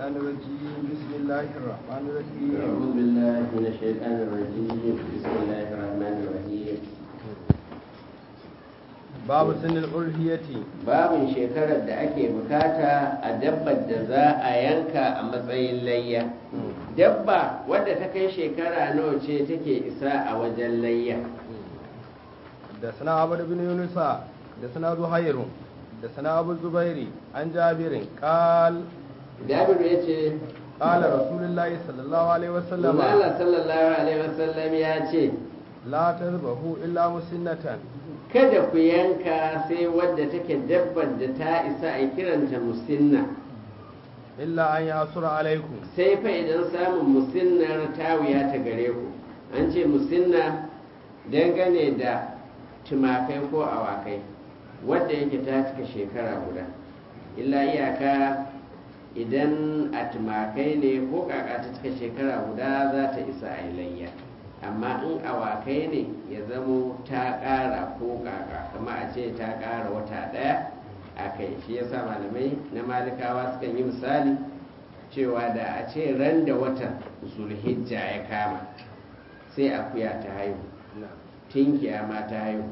الشيطان الرجيم بسم الله الرحمن الرحيم أعوذ بالله من الشيطان الرجيم بسم الله الرحمن الرحيم باب سن الألهية babin shekarar da ake bukata a dabbar da za a yanka a matsayin layya dabba wadda ta kai shekara nawa ce take isa a wajen layya حدثنا عبد بن يونس حدثنا زهير حدثنا أبو الزبير عن جابر قال jabiru ya ce قال رسول الله صلى الله عليه وسلم Allah sallallahu alaihi wasallam ya ce لا تذبحوا إلا مسنة kada ku yanka sai wadda take dabbar da ta isa a kiranta musinna إلا أن يأسر عليكم sai fa idan samun musinnar ta wuya ta gare ku an ce musinna dangane da tumakai ko awakai wadda yake ta cika shekara guda illa iyaka idan a tumakai ne ko kaka ta cika shekara guda za ta isa a layya amma in awakai ne ya zamo ta ƙara ko kaka kama a ce ta ƙara wata ɗaya a kai shi yasa malamai na malikawa sukan yi misali cewa da a ce ran da watan zulhijja ya kama sai akuya ta haihu tinkiya ma ta haihu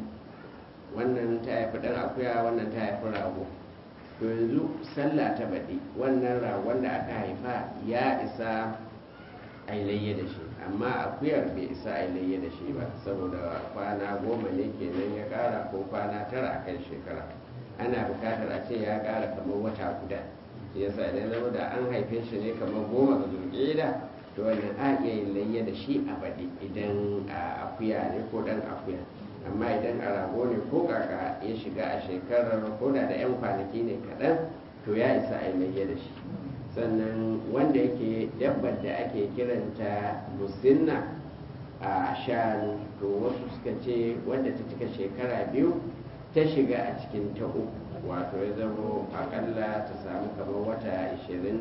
wannan ta haifi ɗan akuya wannan ta haifi rago to yanzu sallah ta baɗi wannan ragon da aka haifa ya isa a layya da shi amma akuyar bai isa a layya da shi ba saboda kwana goma ne kenan ya ƙara ko kwana tara a kan shekara ana bukatar a ce ya ƙara kamar wata guda shi yasa idan zama da an haife shi ne kamar goma ga zulƙida to wannan a iya yin layya da shi a baɗi idan a akuya ne ko ɗan akuya amma idan a rago ne ko kaka ya shiga a shekarar ko da da 'yan kwanaki ne kaɗan to ya isa a yi layya da shi sannan wanda yake dabbar da ake kiranta musinna a shanu to wasu suka ce wanda ta cika shekara biyu ta shiga a cikin ta uku wato ya zama akalla ta samu kamar wata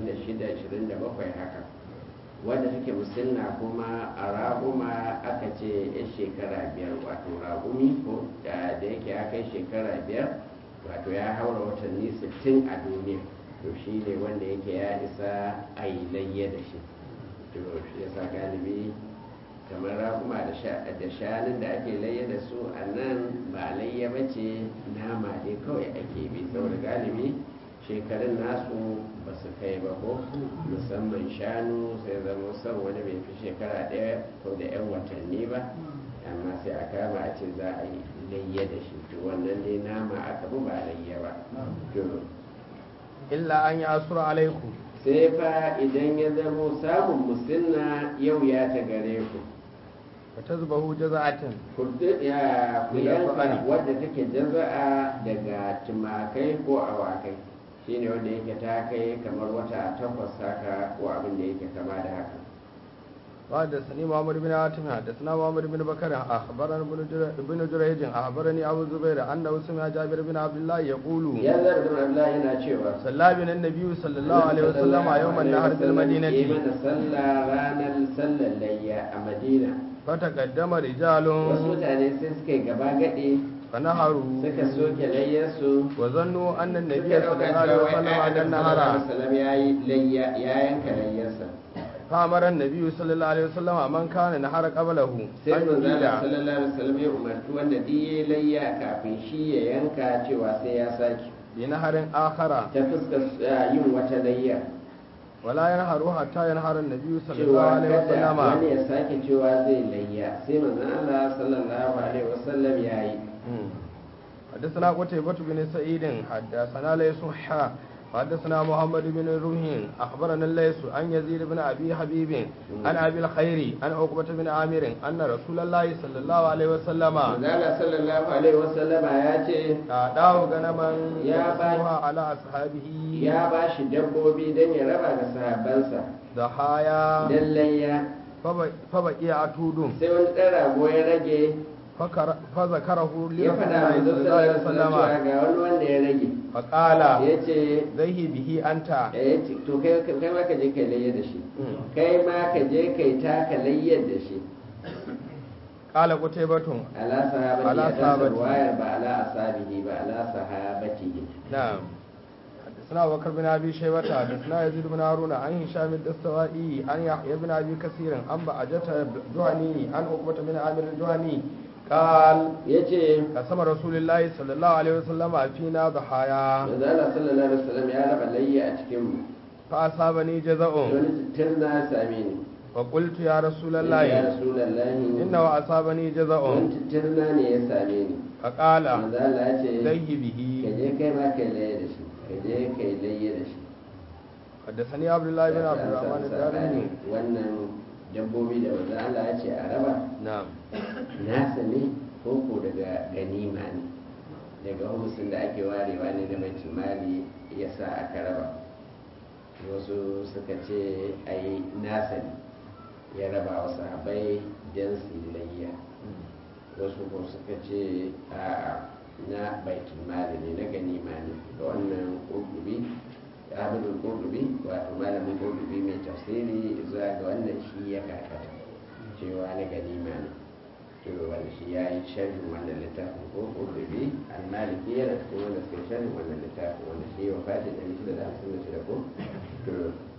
26-27 haka wadda take musinna kuma a raguma aka ce ya shekara biyar wato ragumi ko da yake ya kai shekara biyar wato ya haura watanni 60 a duniya to shi ne wanda yake ya isa a yi layya da shi to shi yasa galibi kamar raguma da shanun da ake layya da su a nan ba layya ba ce nama ne kawai ake bi saboda galibi shekarun nasu ba su kai ba ko musamman shanu sai zama son wani bai fi shekara ɗaya ko da 'yan watanni ba amma sai a kama a ce za a yi layya da shi to wannan dai nama aka bi ba layya ba to إلا أن يأسر عليكم sai fa idan ya zamo samun musinna yau ya ta gare ku فتذبحوا جزعة kurdu ya ku yanka wadda take jaza'a daga tumakai ko awakai shine wanda yake ta kai kamar wata takwas haka ko abin da yake kama da haka وحدثني محمد بن عاصم حدثنا محمد بن بكر اخبرنا ابن جر- ابن جريج اخبرني ابو الزبير انه سمع جابر بن عبد الله يقول ya zara da Abdullahi yana cewa صلى بنا النبي صلى الله عليه وسلم يوم النهر yi بالمدينة mana sallah ranar sallar layya a madina فتقدم رجال wasu mutane sai suka yi gaba gaɗe فنهروا suka soke layyarsu وظنوا ان النبي suka صلى ɗauka الله عليه cewa وسلم wai على Adam النهر sallallahu alaihi wasallam ya yi layya ya yanka layyarsa فامر النبي صلى الله عليه وسلم من كان نهر قبله sai ان manzo يجيل sallallahu alaihi wasallam ya umarci wanda duk yayi layya kafin shi ya yanka cewa sai ya saki بنهر اخر ta fuskar uh, yin wata layya ولا ينهر حتى ينهر النبي صلى الله cewa عليه kada وسلم wani ya sake cewa zai layya sai manzo Allah sallallahu alaihi wasallam ya yi حدثنا قتيبة بن سعيد حدثنا ليس حا حدثنا محمد بن روح أخبرنا الليث عن يزيد بن أبي حبيب عن أبي الخير عن عقبة بن عامر أن رسول الله صلى الله عليه وسلم manzo Allah sallallahu alaihi wasallam ya ce أعطاه غنما يا باي. يقسمها على أصحابه ya ba shi dabbobi don ya raba ga sahabbansa ضحايا don layya فب- فبقي عتود sai wani ɗan rago ya rage فكر- فذكره ya لرسول faɗa الله manzo صلى الله عليه sallallahu alaihi wasallam cewa وسلم ga wani wanda ya rage فقال ya ce ذهي به أنت ya ce to kai kai ma ka je kai layya da shi kai ma ka je kai taka layyar da shi قال قتيبة ala sahabati Ala a tasar sahabati. wayar ba ala asabihi ba ala sahabatihi نعم حدثنا أبو بكر بن أبي شيبة حدثنا يزيد بن هارون عن هشام الدستوائي عن يحيى بن أبي كثير عن بعجة الجهني عن عقبة بن عامر الجهني قال yace قسم رسول الله صلى الله عليه وسلم فينا ضحايا manzo Allah sallallahu alaihi wasallam ya raba layya a cikin mu فأصابني جزاء wani tirna ya same ni فقلت يا رسول ya الله rasulullahi إنه أصابني جزاء wani tirna ne ya same ni فقال manzo Allah ya ce زي ka به je kai ma kai layya da shi ka je kai layya da shi حدثني عبد الله بن عبد الرحمن الدارمي wannan dabbobi da manzo Allah ya ce a raba نعم nasa ne ko ko daga ganima ne daga humusin da ake warewa ne da mai mali ya sa aka raba wasu suka ce ai nasa ne ya raba wa sahabai don su yi layya wasu ko suka ce a na baitul mali ne na ganima ne ga wannan ƙurƙubi abin ƙurƙubi wato malamin ƙurƙubi mai tafsiri zuwa ga wannan shi ya karkata cewa na ganima ne to wanda shi ya yi sharhin wannan littafin ko ƙurƙubi al-maliki yana cikin wanda suka yi sharhin wannan littafin wanda shi ya wafatin ɗari shida da hamsin da shida ko to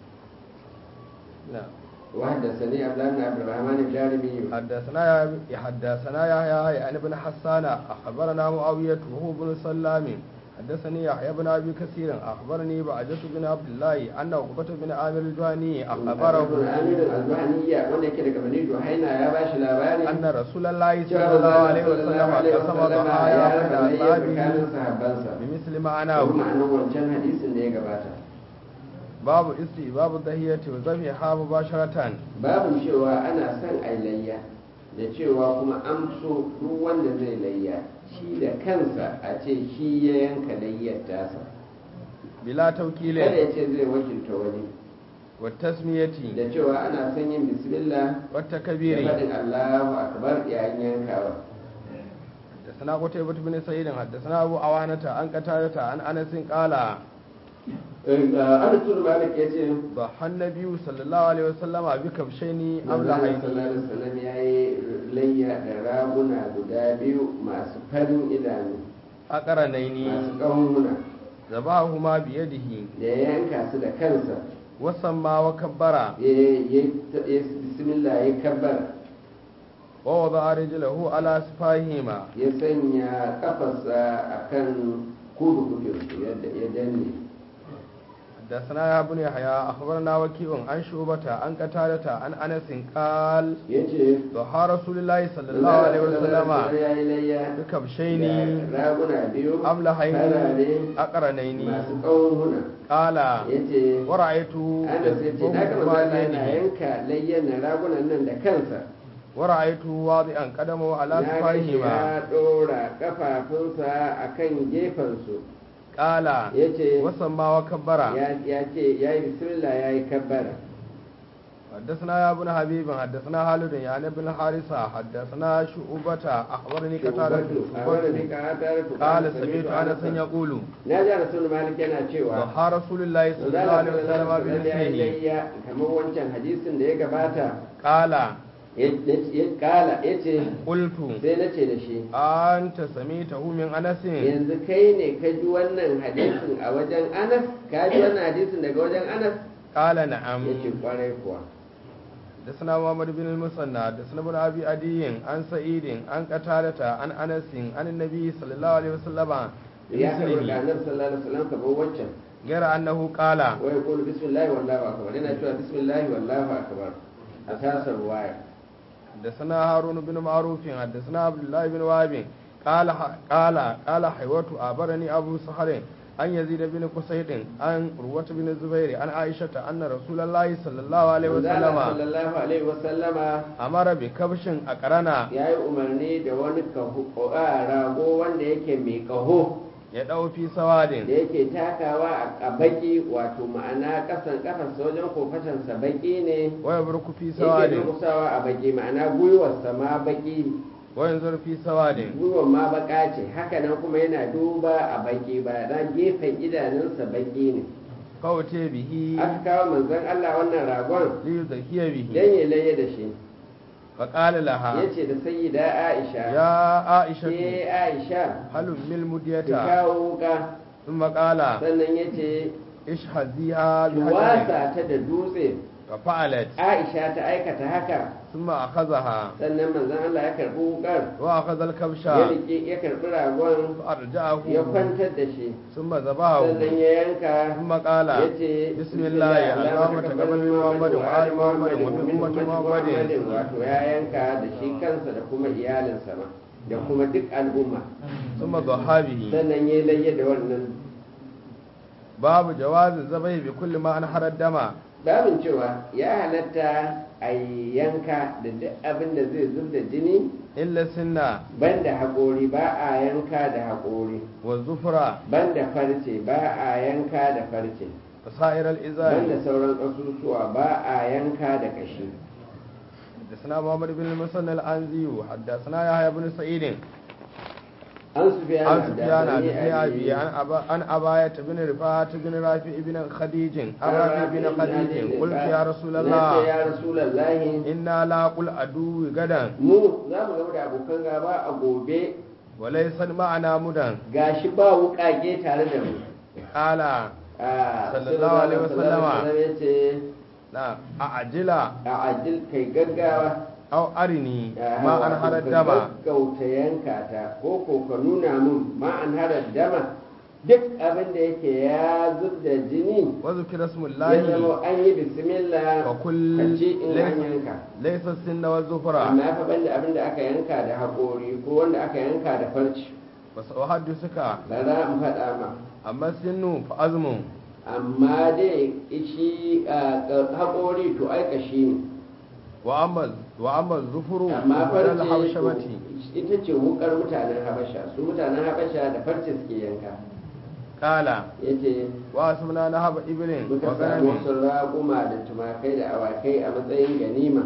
نعم وحدثني عبد الله بن عبد الرحمن الجارمي حدثنا يا حدثنا يحيى يعني بن حسان اخبرنا معاويه وهو بن سلام حدثني يحيى بن ابي كثير اخبرني بعجة بن عبد الله ان عقبة بن عامر الجهني اخبره amir al-albaniya wanda yake daga bani juhaina ya bashi labari ان رسول الله صلى cewa الله عليه sallallahu وسلم alaihi قسم wasallam ضحايا ya بين raba layya tsakanin اصحابه sahabbansa بمثل ko معناه ma'anar wancan hadisin da ya gabata باب استحباب الضحية وذبحها مباشرة babu cewa ana son a layya da cewa kuma an so duk wanda zai layya shi da kansa a ce shi ya yanka layyar tasa بلا kada توكيل ya ce zai wakilta wani والتسمية da cewa ana son yin bismillah da والتكبير faɗin Allahu akbar yayin yankawa حدثنا قتيبة بن سعيد حدثنا أبو عوانة عن قتادة عن أنس قال Anas bin Malik ya ce ضحى النبي صلى الله عليه وسلم بكبشين Allah أملحين sallallahu alaihi wasallam ya yi layya da raguna guda biyu masu farin idanu masu أقرنين ƙahuna ذبحهما بيده da ya yanka su da kansa وسمى وكبر ya ya bismillah ya kabbar ووضع رجله على سفاهما ya sanya kafarsa akan kudu kudin ya danne حدثنا يا ابن يحيى أخبرنا وكيع عن شعبة عن قتادة عن أنس قال ya ce ضحى رسول الله صلى الله عليه وسلم ya yi layya بكبشين da raguna biyu أملحين farare أقرنين masu ƙahuna قال ya ce ورأيت ana sai ce na gaba يذبحهما zala yana بيده yanka layyan na ragunan nan da kansa ورأيت واضعا قدمه على na ga shi سفاهما ya ɗora ƙafafunsa a kan gefensu قال ya ce وسمى وكبر ya ce ya yi bismillah ya yi kabbara حدثنا يا ابن حبيب حدثنا خالد يعني ابن الحارثة حدثنا شعبة أخبرني قتادة a wani ne ƙatar قال سمعت أنس يقول na ji rasul malik yana cewa ضحى رسول الله صلى الله عليه وسلم بمثله layya kamar wancan hadisin da ya gabata قال ya kala ya ce قلت sai na ce da shi أنت سمعته من أنس yanzu kai ne ka ji wannan hadisin a wajen anas ka ji wannan hadisin daga wajen anas قال نعم ya ce kwarai kuwa حدثنا محمد بن المثنى حدثنا ابن ابي عدي عن سعيد عن قتادة عن انس عن النبي صلى الله عليه وسلم ya karɓi بمثله ga annabi sallallahu alaihi wasallam kamar wancan غير انه قال wa yaqulu bismillahi wallahu akbar yana cewa bismillahi wallahu akbar a tasar waya حدثنا هارون بن معروف حدثنا عبد الله بن وهب قال قال قال حيوة أخبرني أبو سحر عن يزيد بن قصيد عن روة بن الزبير عن عائشة أن رسول الله صلى الله عليه وسلم sallallahu alaihi wasallama أمر بكبش أقرنا ya yi umarni da wani kaho a rago wanda yake mai kaho يدعو في da سواد yake takawa a baki wato ma'ana kasan kafarsa wajen kofashansa baki ne ويبرك في yake سواد durkusawa a baki ma'ana gwiwarsa ma baki وينظر في سواد gwiwar ma baka ce hakanan kuma yana duba a baki ba na gefen idanunsa baki ne فأتي به aka kawo manzon Allah wannan ragon ليزكي به dan ya laye da shi فقال لها yace da sayyida Aisha يا ke عائشة Aisha هل من ki المدية kawo wuka ثم قال sannan ya ce اشهديها بحجر wasa ta da dutse ففعلت aisha ta aikata haka ثم أخذها sannan manzon Allah ya karbi wukar وأخذ الكبش ya rike ya karbi ragon فأرجعه ya kwantar da shi ثم ذبحه sannan ya yanka ثم قال ya ce بسم الله اللهم تقبل من محمد وآل محمد ومن أمة محمد wato ya yanka da shi kansa da kuma iyalinsa ma da kuma duk al'umma ثم ضحى به sannan ya layya da wannan باب جواز الذبح بكل ما أنحر الدم babin cewa ya halatta a yanka da duk abin da zai zub da jini إلا السنة banda haƙori ba a yanka da haƙori والزفرة banda farce ba a yanka da farce وسائر banda الإزار sauran ƙasusuwa ba a yanka da kashi حدثنا محمد بن المثنى الأنزي حدثنا يحيى بن سعيد an su fiya عن سفيان عن ابن أبي عن أبا عن أباية بن رفاعة بن رافع بن خديج عن رافع بن خديج قلت يا رسول الله ya rasulallahi إنا لا قل عدو غدا mu za mu gaba da abokan gaba a gobe وليس معنا مدن gashi ba wuƙaƙe tare da mu قال Ah, Sallallahu alaihi wasallama. ya ce لا أعجل a ajil kai gaggawa أو أرني Ah, ما wato أنهر ka الدم gaggauta yanka ta ko ko ka nuna mun ma an harar dama duk abin da yake ya zub da jini وذكر اسم ya الله zama an yi bismillah وكل ka ci in an ليس, yanka ليس السن والزفرة amma fa banda abin da aka yanka da haƙori ko wanda aka yanka da farci وسأحدثك bara in faɗa ma أما السن فأزم amma dai shi a haƙori to aika shi ne وأما وأما الزفر amma فبدل farce الحبشمة to ita ce wukar mutanen habasha su mutanen habasha da farce suke yanka قال ya ce واسمنا نهب إبل muka samu وغنم wasu raƙuma da tumakai da awakai a matsayin ganima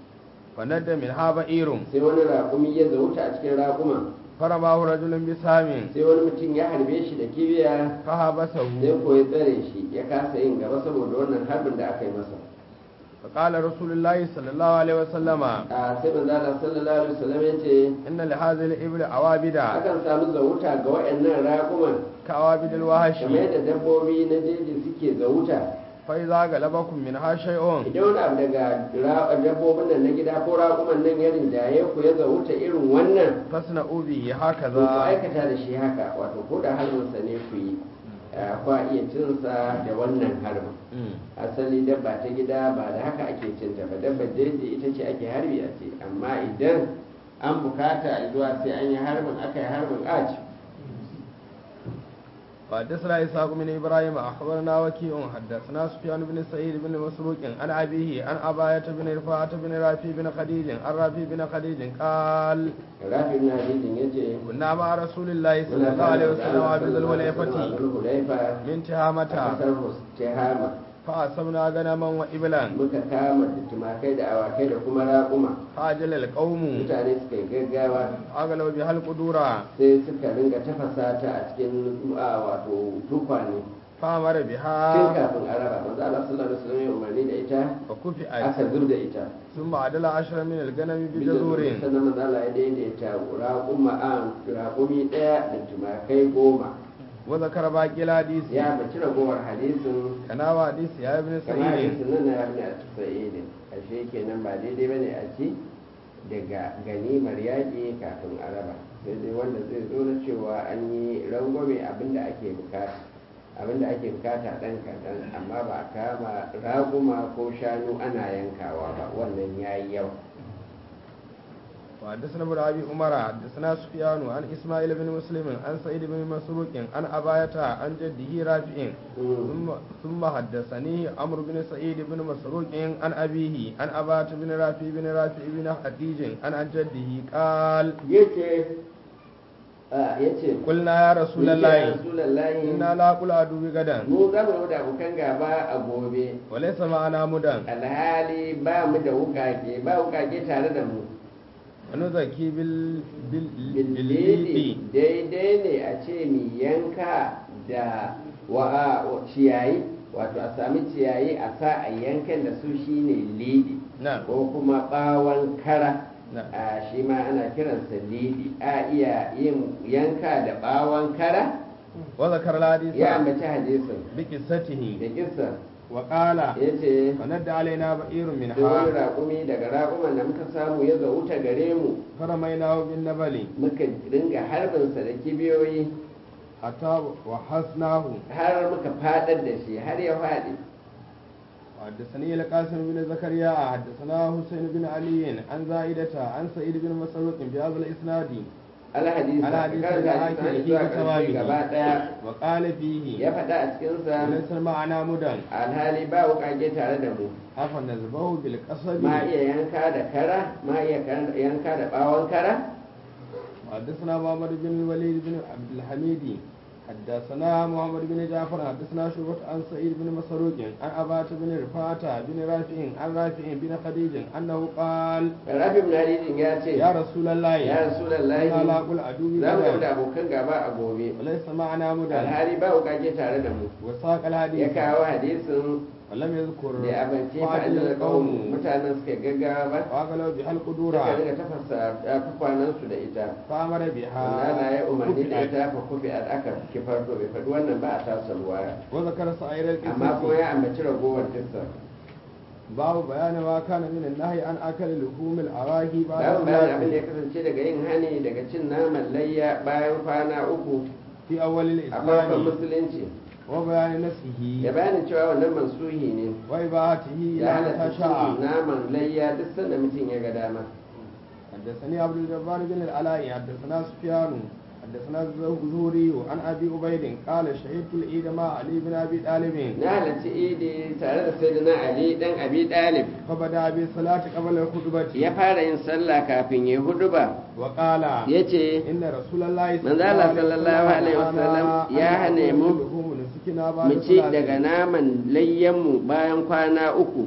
فند منها بئير sai wani raƙumi ya zauta a cikin raƙuma فرماه رجل بسام sai wani mutum ya harbe shi da kibiya فحبسه sai ko ya tsare shi ya kasa yin gaba saboda wannan harbin da aka yi masa فقال رسول الله صلى الله عليه وسلم a sai manzo Allah sallallahu alaihi wasallam ya ce إن لهذه الإبل عوابد akan samu zauta ga waɗannan raƙuman كعوابد الوحش kamar yadda dabbobi na jeji suke zauta فإذا غلبكم منها شيء idan wani abu daga ra- dabbobin nan na gida ko raƙuman nan ya rinjaye ku ya zauta irin wannan فاصنعوا به to ku هكذا aikata da shi haka wato ko da harbinsa ne ku yi eh, kwa iya cinsa da wannan harbin Mm. asali dabba ta gida ba da haka ake cinta ba dabba jeji ita ce ake harbi a ce amma idan an bukata a zuwa sai an yi harbin aka yi harbin a ci وحدثنا إسحاق بن إبراهيم أخبرنا وكيع حدثنا سفيان بن سعيد بن مسروق عن أبيه عن أباية بن رفاعة بن رافي بن خديج عن رافي بن خديج قال rafi na hadisin ya ce كنا مع رسول الله صلى الله عليه وسلم عبد الوليفة hulaifa من a تهامة kasar tehama فأصبنا غنما وإبلا muka kama da tumakai da awakai da kuma raƙuma فأجل القوم mutane suka yi gaggawa أغلوا بها القدور sai suka ringa tafasa ta a cikin a, wato tukwane فأمر tun بها kafin a raba manzo Allah sallallahu alaihi wasallam ya umarni da ita فكفئت aka zub da ita ثم عدل عشرة من الغنم بجزور sannan manzo Allah ya daidaita raƙuma a raƙumi ɗaya da tumakai goma وذكر باقي الحديث ya baci ragowar hadisin كنا حديث يا ابن kamar سعيد hadisin nan na yabni a sa'idin ashe kenan ba daidai bane a ci daga ganimar yaƙi kafin a raba sai dai wanda zai zo na cewa an yi rangwame abinda ake bukata abinda ake bukata ɗan kaɗan amma ba a kama raguma ko shanu ana yankawa ba wannan ya yi yawa وحدثنا ابن ابي عمر حدثنا سفيان عن اسماعيل بن مسلم عن سعيد بن مسروق عن اباية عن جده رافع ثم ثم حدثني عمرو بن سعيد بن مسروق عن ابيه عن اباة بن رافع بن رافع بن خديج عن عن جده قال yace a yace قلنا يا رسول الله rasulullahi إنا لا قل عدو غدا mu za mu da abokan gaba a gobe وليس معنا مدى alhali ba mu da wukake ba wukake tare da mu ونزكي بال بال billidi بالليل daidai ne a ce mi yanka da wa ciyayi wato a sami ciyayi a sa a yankan da su shine lidi نعم ko kuma bawon kara نعم a shi ma ana kiransa lidi a iya yin yanka da bawon kara وذكر الحديث ya ambaci hadisin بقصته da kissa وقال ya ce فند علينا بئير sai wani منها raƙumi daga raƙuman da muka samu ya zauta gare mu فرميناه بالنبل muka dinga harbinsa da kibiyoyi حتى وحسناه har muka fadar da shi har ya faɗi حدثني القاسم بن زكريا حدثنا حسين بن علي عن زائدة عن سعيد بن مسروق بهذا الإسناد alhadisa ka الحديث karanta الآخر hadisin فيه zuwa ƙarshe gaba بتمامه ɗaya وقال فيه ya faɗa a cikinsa وليس المعنى مدى alhali ba wuƙaƙe tare da mu أفنذبه بالقصب ma iya yanka da kara ma iya kan- yanka da ɓawon kara حدثنا محمد بن الوليد بن عبد الحميد حدثنا محمد بن جعفر حدثنا شعبة عن سعيد بن مسروق عن أبات بن رفاعة بن رافع عن رافع بن خديج أنه قال rafi ibn hadidin ya ce يا رسول الله ya rasulallahi إنا لا أقول عدوي za mu غدا da abokan gaba a gobe وليس معنا مدى alhali ba wuƙaƙe tare da mu وساق ya الحديث kawo hadisin ولم يذكر da ya abinci فعل fa'adar القوم ƙaumu mutanen suka gaggawa ba وأغلوا بها suka القدورة dinga tafasa tukwanansu da ita فأمر بها Allah ya umarni da وكفئت. ita fa kufi a aka kifar to bai faɗi wannan ba a tasar ruwaya وذكر سعير amma kuma القصة ya ambaci ragowar kissa باب بيان ما كان من النهي عن أكل لحوم الأراهي بعد bayan bayan abin da ya الصلاة kasance daga yin hani daga cin naman layya bayan kwana uku في أول a farkon الإسلام musulunci وبيان ya نسخه bayanin cewa wannan mansuhi ne وإباحته da إلى halatta متى شاء cin naman layya duk sanda mutum ya ga dama حدثني عبد الجبار بن العلاء حدثنا سفيان حدثنا الزهري عن أبي عبيد قال شهدت العيد مع علي بن أبي طالب na halarci idi tare da sayyidina ali dan abi dalib فبدأ بالصلاة قبل الخطبة ya fara yin sallah kafin ya huduba وقال ya ce إن رسول الله من ذا الله صلى الله عليه وسلم يا هنيمو mu ci daga naman layyanmu bayan kwana uku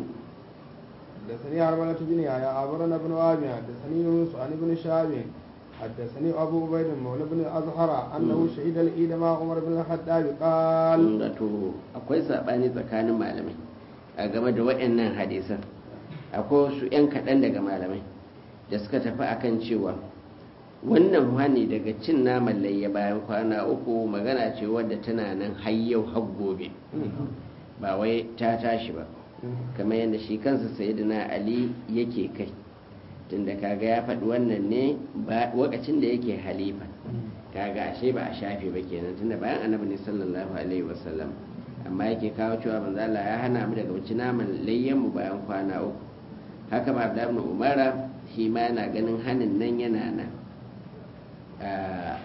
حدثني عربلة بن يحيى أخبرنا ابن وهب حدثني يونس عن ابن شهاب حدثني أبو عبيد مولى بن أزهر أنه شهد العيد مع عمر بن الخطاب قال wato akwai saɓani tsakanin malamai a game da waɗannan hadisan akwai wasu 'yan kaɗan daga malamai da suka tafi akan cewa wannan hani daga cin naman layya bayan kwana uku magana ce wadda tana nan har yau har gobe ba wai ta tashi ba kamar yadda shi kansa sayyidina ali yake kai tunda kaga ya faɗi wannan ne ba lokacin da yake halifa kaga ashe ba a shafe ba kenan tunda bayan annabi ne sallallahu alaihi wasallam amma yake kawo cewa manzo Allah ya hana mu daga wuce naman layyan mu bayan kwana uku haka ba da ibn umara shi ma yana ganin hanin nan yana nan Ah,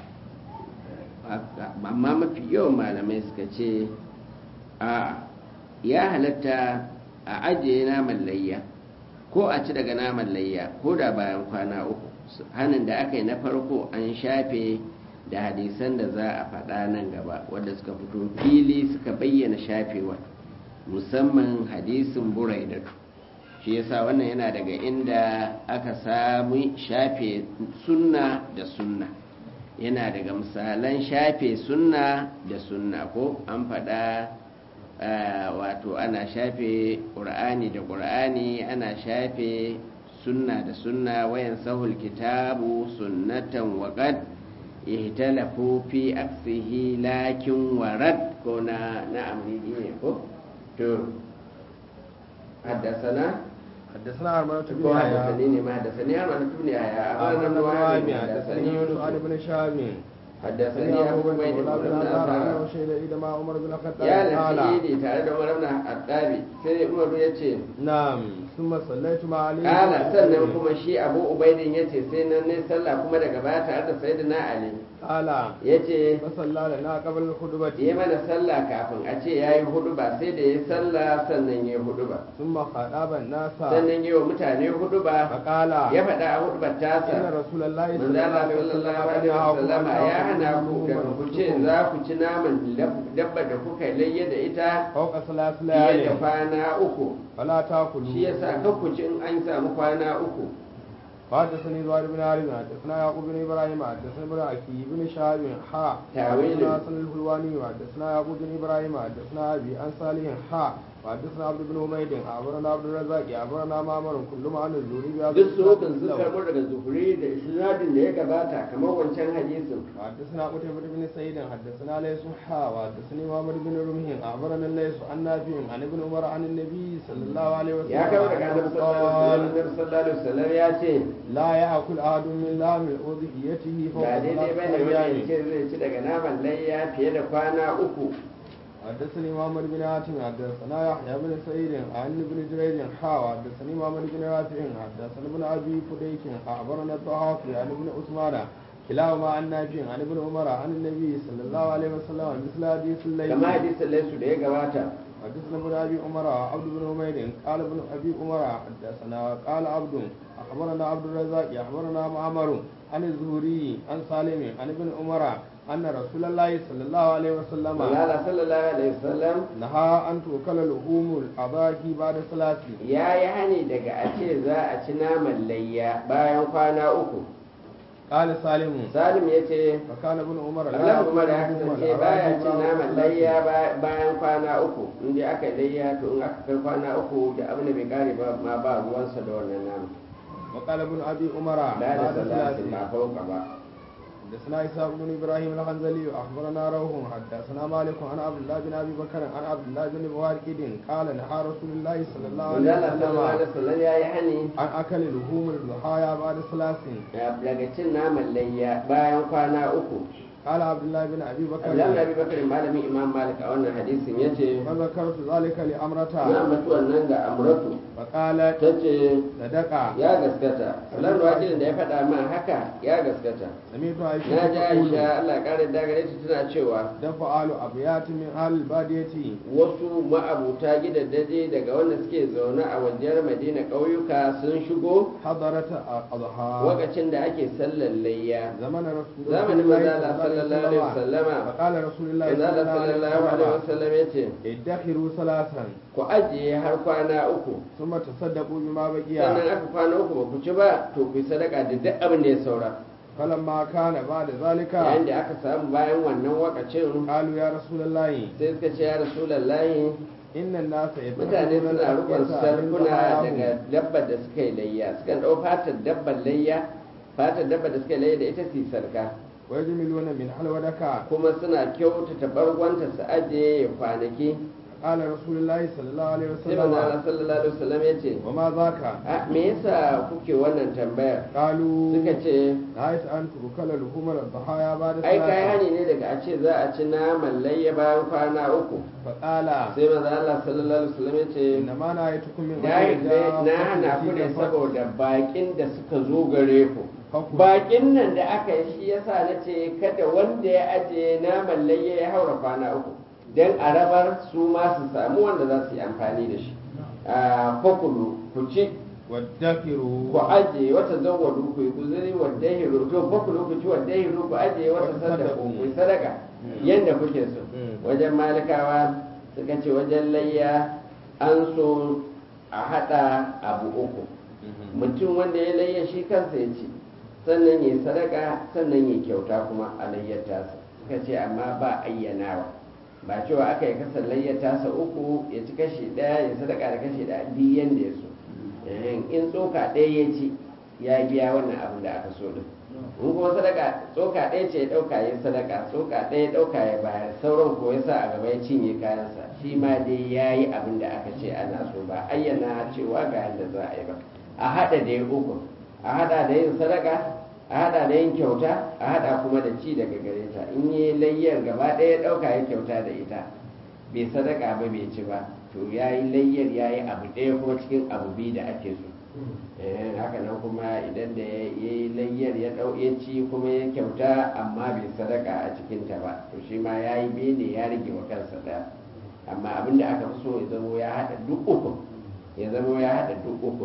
amma mafi yawan malamai suka ce a ya halatta a ajiye naman layya ko a ci daga naman layya ko da bayan kwana uku hannun da aka yi na farko an shafe da hadisan da za a faɗa nan gaba wadda suka fito fili suka bayyana shafewa musamman hadisin buraidatu shi yasa wannan yana daga inda aka samu shafe sunna da sunna yana daga misalan shafe sunna da sunna ko an faɗa wato ana shafe ƙur'ani da ƙur'ani ana shafe sunna da sunna wayan sahul kitabu sunnatan waƙad ihtalafu fi aksihi lakin warad ko na na amridi ne ko to haddasana حدثنا عربلة بن ko يحيى haddasani ne ma haddasani har ma na tuni yaya أخبرنا ابن وهب haddasani حدثني يونس عن yunus ابن شهاب haddasani حدثني abu أبو bai بكر da مولى بن ibn أزهر azhar أنه شهد العيد مع عمر بن الخطاب ya قال lafi idi tare da umar ibn addabi sai umaru ya ce نعم ثم صليت مع علي بن kala أبي sannan طالب. kuma shi abu ubaidin ya ce sai nan ne sallah kuma daga baya tare da sayyidina ali قال ya ce فصلى لنا قبل الخطبة yi mana sallah kafin a ce ya yi hudu ba sai da ya yi sallah sannan ya yi hudu ba ثم خطاب الناس sannan yi wa mutane hudu ba فقال ya faɗa a hudu ba إن tasa رسول الله manzo صلى الله Allah عليه sallallahu وسلم alaihi wasallama ya hana ku da لحوم ku ce أنفسكم za ku ci naman dabba da kuka layya da ita فوق ثلاث fiye da ليال kwana uku فلا تأكلوا shi yasa kan ku ci in an samu kwana uku وحدثني زهير بن عارف حدثنا يعقوب بن ابراهيم حدثنا ابن اخي بن شهاب حا تاويل. حدثنا حسن الحلواني حدثنا يعقوب بن ابراهيم حدثنا ابي عن صالح حا وحدثنا عبد بن حميد أخبرنا عبد الرزاق أخبرنا معمر كلهم عن الزهري بهذا duk su hukun sun الإسناد karɓo daga zuhuri da isnadin da ya gabata kamar wancan hadisin وحدثنا قتيبة بن سعيد حدثنا ليس حا وحدثني محمد بن رمح أخبرنا ليس عن نافع عن ابن عمر عن النبي صلى الله عليه وسلم ya kawo daga annabi أنه sallallahu قال alaihi wasallam ya ce لا يأكل أحد من لحم أضحيته فوق ga daidai bai ثلاثة da wani أيام ce zai ci daga naman layya fiye da kwana uku حدثني محمد بن حاتم حدثنا يحيى بن سعيد عن ابن جريج حا حدثني محمد بن رافع حدثنا ابن ابي فديك اخبرنا الضحاك عن ابن عثمان كلاهما عن نافع عن ابن عمر عن النبي صلى الله عليه وسلم مثل حديث الليل kama hadisin laisu da ya gabata حدثنا ابن ابي عمر عبد بن حميد قال ابن ابي عمر حدثنا قال عبد اخبرنا عبد الرزاق اخبرنا معمر عن الزهري عن سالم عن ابن عمر ان رسول الله صلى الله عليه وسلم Allah sallallahu alaihi wasallam نهى أن تؤكل لحوم الأضاحي بعد صلاة ya yi hani daga a ce za a ci naman layya bayan kwana uku قال سالم salim ya ce فكان ابن عمر Allah kuma da يأكل لحوم kasance baya الأضاحي cin بعد naman صلاة. layya ba- bayan kwana uku in dai aka yi layya to in aka kai kwana uku da abin da bai kare ba ma ba ruwansa da wannan naman وقال ابن أبي عمر ba da بعد salatin صلاة ba fauka ba حدثنا إسحاق بن إبراهيم الحنزلي أخبرنا روح حدثنا مالك عن عبد الله بن أبي بكر عن عبد الله بن مبارك قال نهى رسول الله صلى الله عليه Allah sallallahu alaihi وسلم wasallam ya yi hani عن أكل لحوم الضحايا بعد صلاة daga cin naman layya bayan kwana uku قال عبد الله بن أبي Allah بكر na bi bakar malamin imam malik a wannan hadisin ya ce فذكرت ذلك na لأمرة mutu wannan ga amratu فقالت ta ce صدق ya gaskata salam da wakilin da ya faɗa min haka ya gaskata سمعت na ji عائشة aisha تقول Allah ƙara da gare ta tana cewa دفع آل أبيات من أهل البادية wasu ma'abuta gidaddaje daga wanda suke zaune a wajen madina ƙauyuka sun shigo حضرت أضحى lokacin da ake sallar layya زمن رسول zamanin manzala sallallahu alaihi wasallama فقال رسول الله manzala sallallahu alaihi wasallam ya ce ادخروا ثلاثا ku ajiye har kwana uku ثم تصدقوا بما sannan بقي aka kwana uku ba ku ci ba to ku yi sadaka da duk abin da ya saura فلما كان بعد ذلك yayin da aka samu bayan wannan wakacin قالوا يا رسول الله sai suka ce ya rasulallahi إن الناس mutane يتخذون suna rukun الأفئدة من sarkuna daga ضحاياهم dabbar da suka yi layya sukan ɗau fatar dabbar layya fatar dabbar da suka yi layya da ita su yi sarka ويجملون من حلودك kuma suna kyautata bargonta su ajiye ya kwanaki قال رسول الله صلى الله عليه sai manzo Allah وسلم sallallahu alaihi wasallam ya ce وما ذاك a me yasa kuke wannan tambayar قالوا suka ce نهيت أن تؤكل لحوم الضحايا بعد ai kai صلاة hani ne daga a ce za a ci naman layya bayan kwana uku فقال sai manzo Allah sallallahu alaihi wasallam ya ce إنما نهيتكم من na أجل na hana ku ne جاء saboda bakin da suka zo gare ku فكل bakin nan da aka yi shi yasa na ce kada wanda ya ajiye naman layya ya haura kwana uku don a rabar su ma su samu wanda za su yi amfani da shi a fakulu ku ci وادخروا ku ajiye wata zawwadu ku yi guzuri wadda hiru to fakulu ku ci wadda hiru ku ajiye wata sadaka ku yi sadaka yadda kuke so Mm. wajen malikawa suka ce wajen layya an so a hada abu uku mutum wanda ya layya shi kansa ya ci sannan ya sadaka sannan ya kyauta kuma a layyar tasa suka ce amma ba ayyanawa ba cewa aka yi kasar layyar tasa uku ya ci kashi ɗaya ya sadaka da kashi ɗaya duk yanda ya so Eh, in tsoka ɗaya ya ci ya biya wannan abin da aka so din in kuma sadaka tsoka ɗaya ce ya ɗauka ya sadaka tsoka ɗaya ya ɗauka ya bayar sauran ko ya sa a gaba ya cinye kayansa shi ma dai ya yi abin da aka ce ana so ba ayyana cewa ga yadda za a yi ba a haɗa da ya uku a haɗa da yin sadaka a haɗa da yin kyauta a haɗa kuma da ci daga gare ta in yi layyar gaba ɗaya ya ɗauka ya kyauta da ita bai sadaka ba bai ci ba to ya yi layyar ya yi abu ɗaya kuma cikin abu biyu da ake so Eh, haka nan kuma idan da ya yi layyar ya ɗau ya ci kuma ya kyauta amma bai sadaka a cikinta ba to shi ma ya yi biyu ne ya rage wa kansa ɗaya amma abin da aka fi so ya zamo ya haɗa duk uku ya zamo ya haɗa duk uku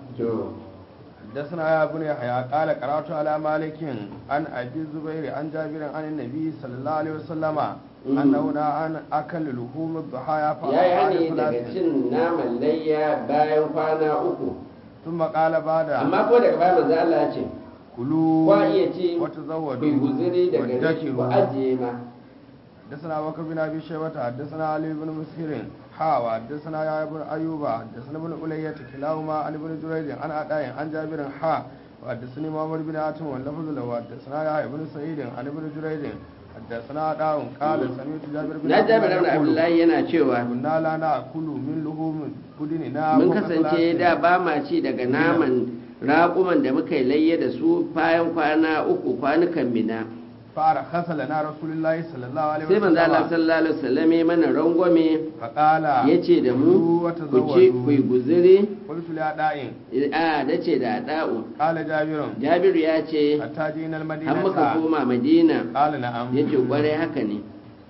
to حدثنا يا ابن يحيى قال قرات على مالك عن ابي الزبير عن جابر عن النبي صلى الله عليه وسلم مم. انه نهى عن اكل لحوم الضحايا ya yi فأفعل hani daga ثلاث cin naman layya bayan kwana uku ثم قال بعد amma ko daga baya manzo Allah ya ce كلوا kwa iya ci ku yi وتزودوا guzuri daga gare shi ku وادخروا ajiye ma حدثنا بكر بن ابي شيبه حدثنا علي بن مسهر حا وحدثنا يا ابن أيوب حدثنا ابن ألية كلاهما عن ابن جريج عن أداء عن جابر حا وحدثني محمد بن عاصم واللفظ له حدثنا يا ابن سعيد عن ابن جريج حدثنا أداء قال سمعت جابر بن na jabir ibn abdullahi yana cewa كنا لا نأكل من لحوم بدننا mun فوق kasance ثلاث. da ba ma ci daga naman raƙuman da muka yi layya da su bayan kwana uku kwanukan mina فرخص لنا رسول الله صلى الله عليه sai manzo Allah وسلم sallallahu alaihi wasallam ya mana rangwame فقال yace da mu كلوا ku ci وتزودوا ku yi guzuri قلت لأداء a dace da da'u قال جابر Jabiru ya ce حتى جئنا har المدينة muka koma Madina قال نعم yace kwarai haka ne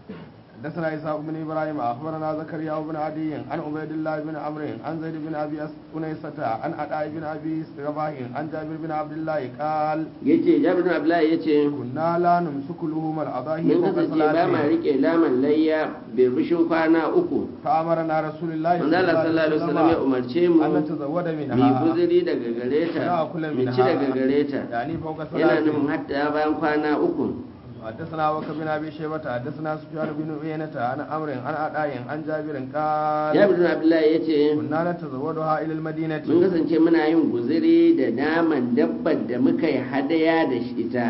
حدثنا إسحاق بن إبراهيم أخبرنا زكريا بن عدي عن عبيد الله بن عمرو عن زيد بن أبي أنيسة عن عطاء بن أبي رباح عن جابر بن عبد الله قال yace Jabir ibn Abdullahi yace كنا لا نمسك لهم الأضاحي mun فوق kasance ba ma ثلاث rike laman layya birbishin kwana uku فأمرنا رسول الله manzo Allah sallallahu alaihi wasallam ya umarce mu أن نتزود mu yi منها guzuri daga gare ta Wala kula mu ci minha. daga gare ta يعني فوق yana ثلاث nufin hatta bayan kwana uku حدثنا وك بن ابي شيبه حدثنا سفيان بن عيينة عن عمرو عن عطاء عن جابر قال Jabir ibn Abdullahi yace كنا نتزودها الى المدينه mun kasance muna yin guzuri da naman dabbar da muka yi hadaya da shi ita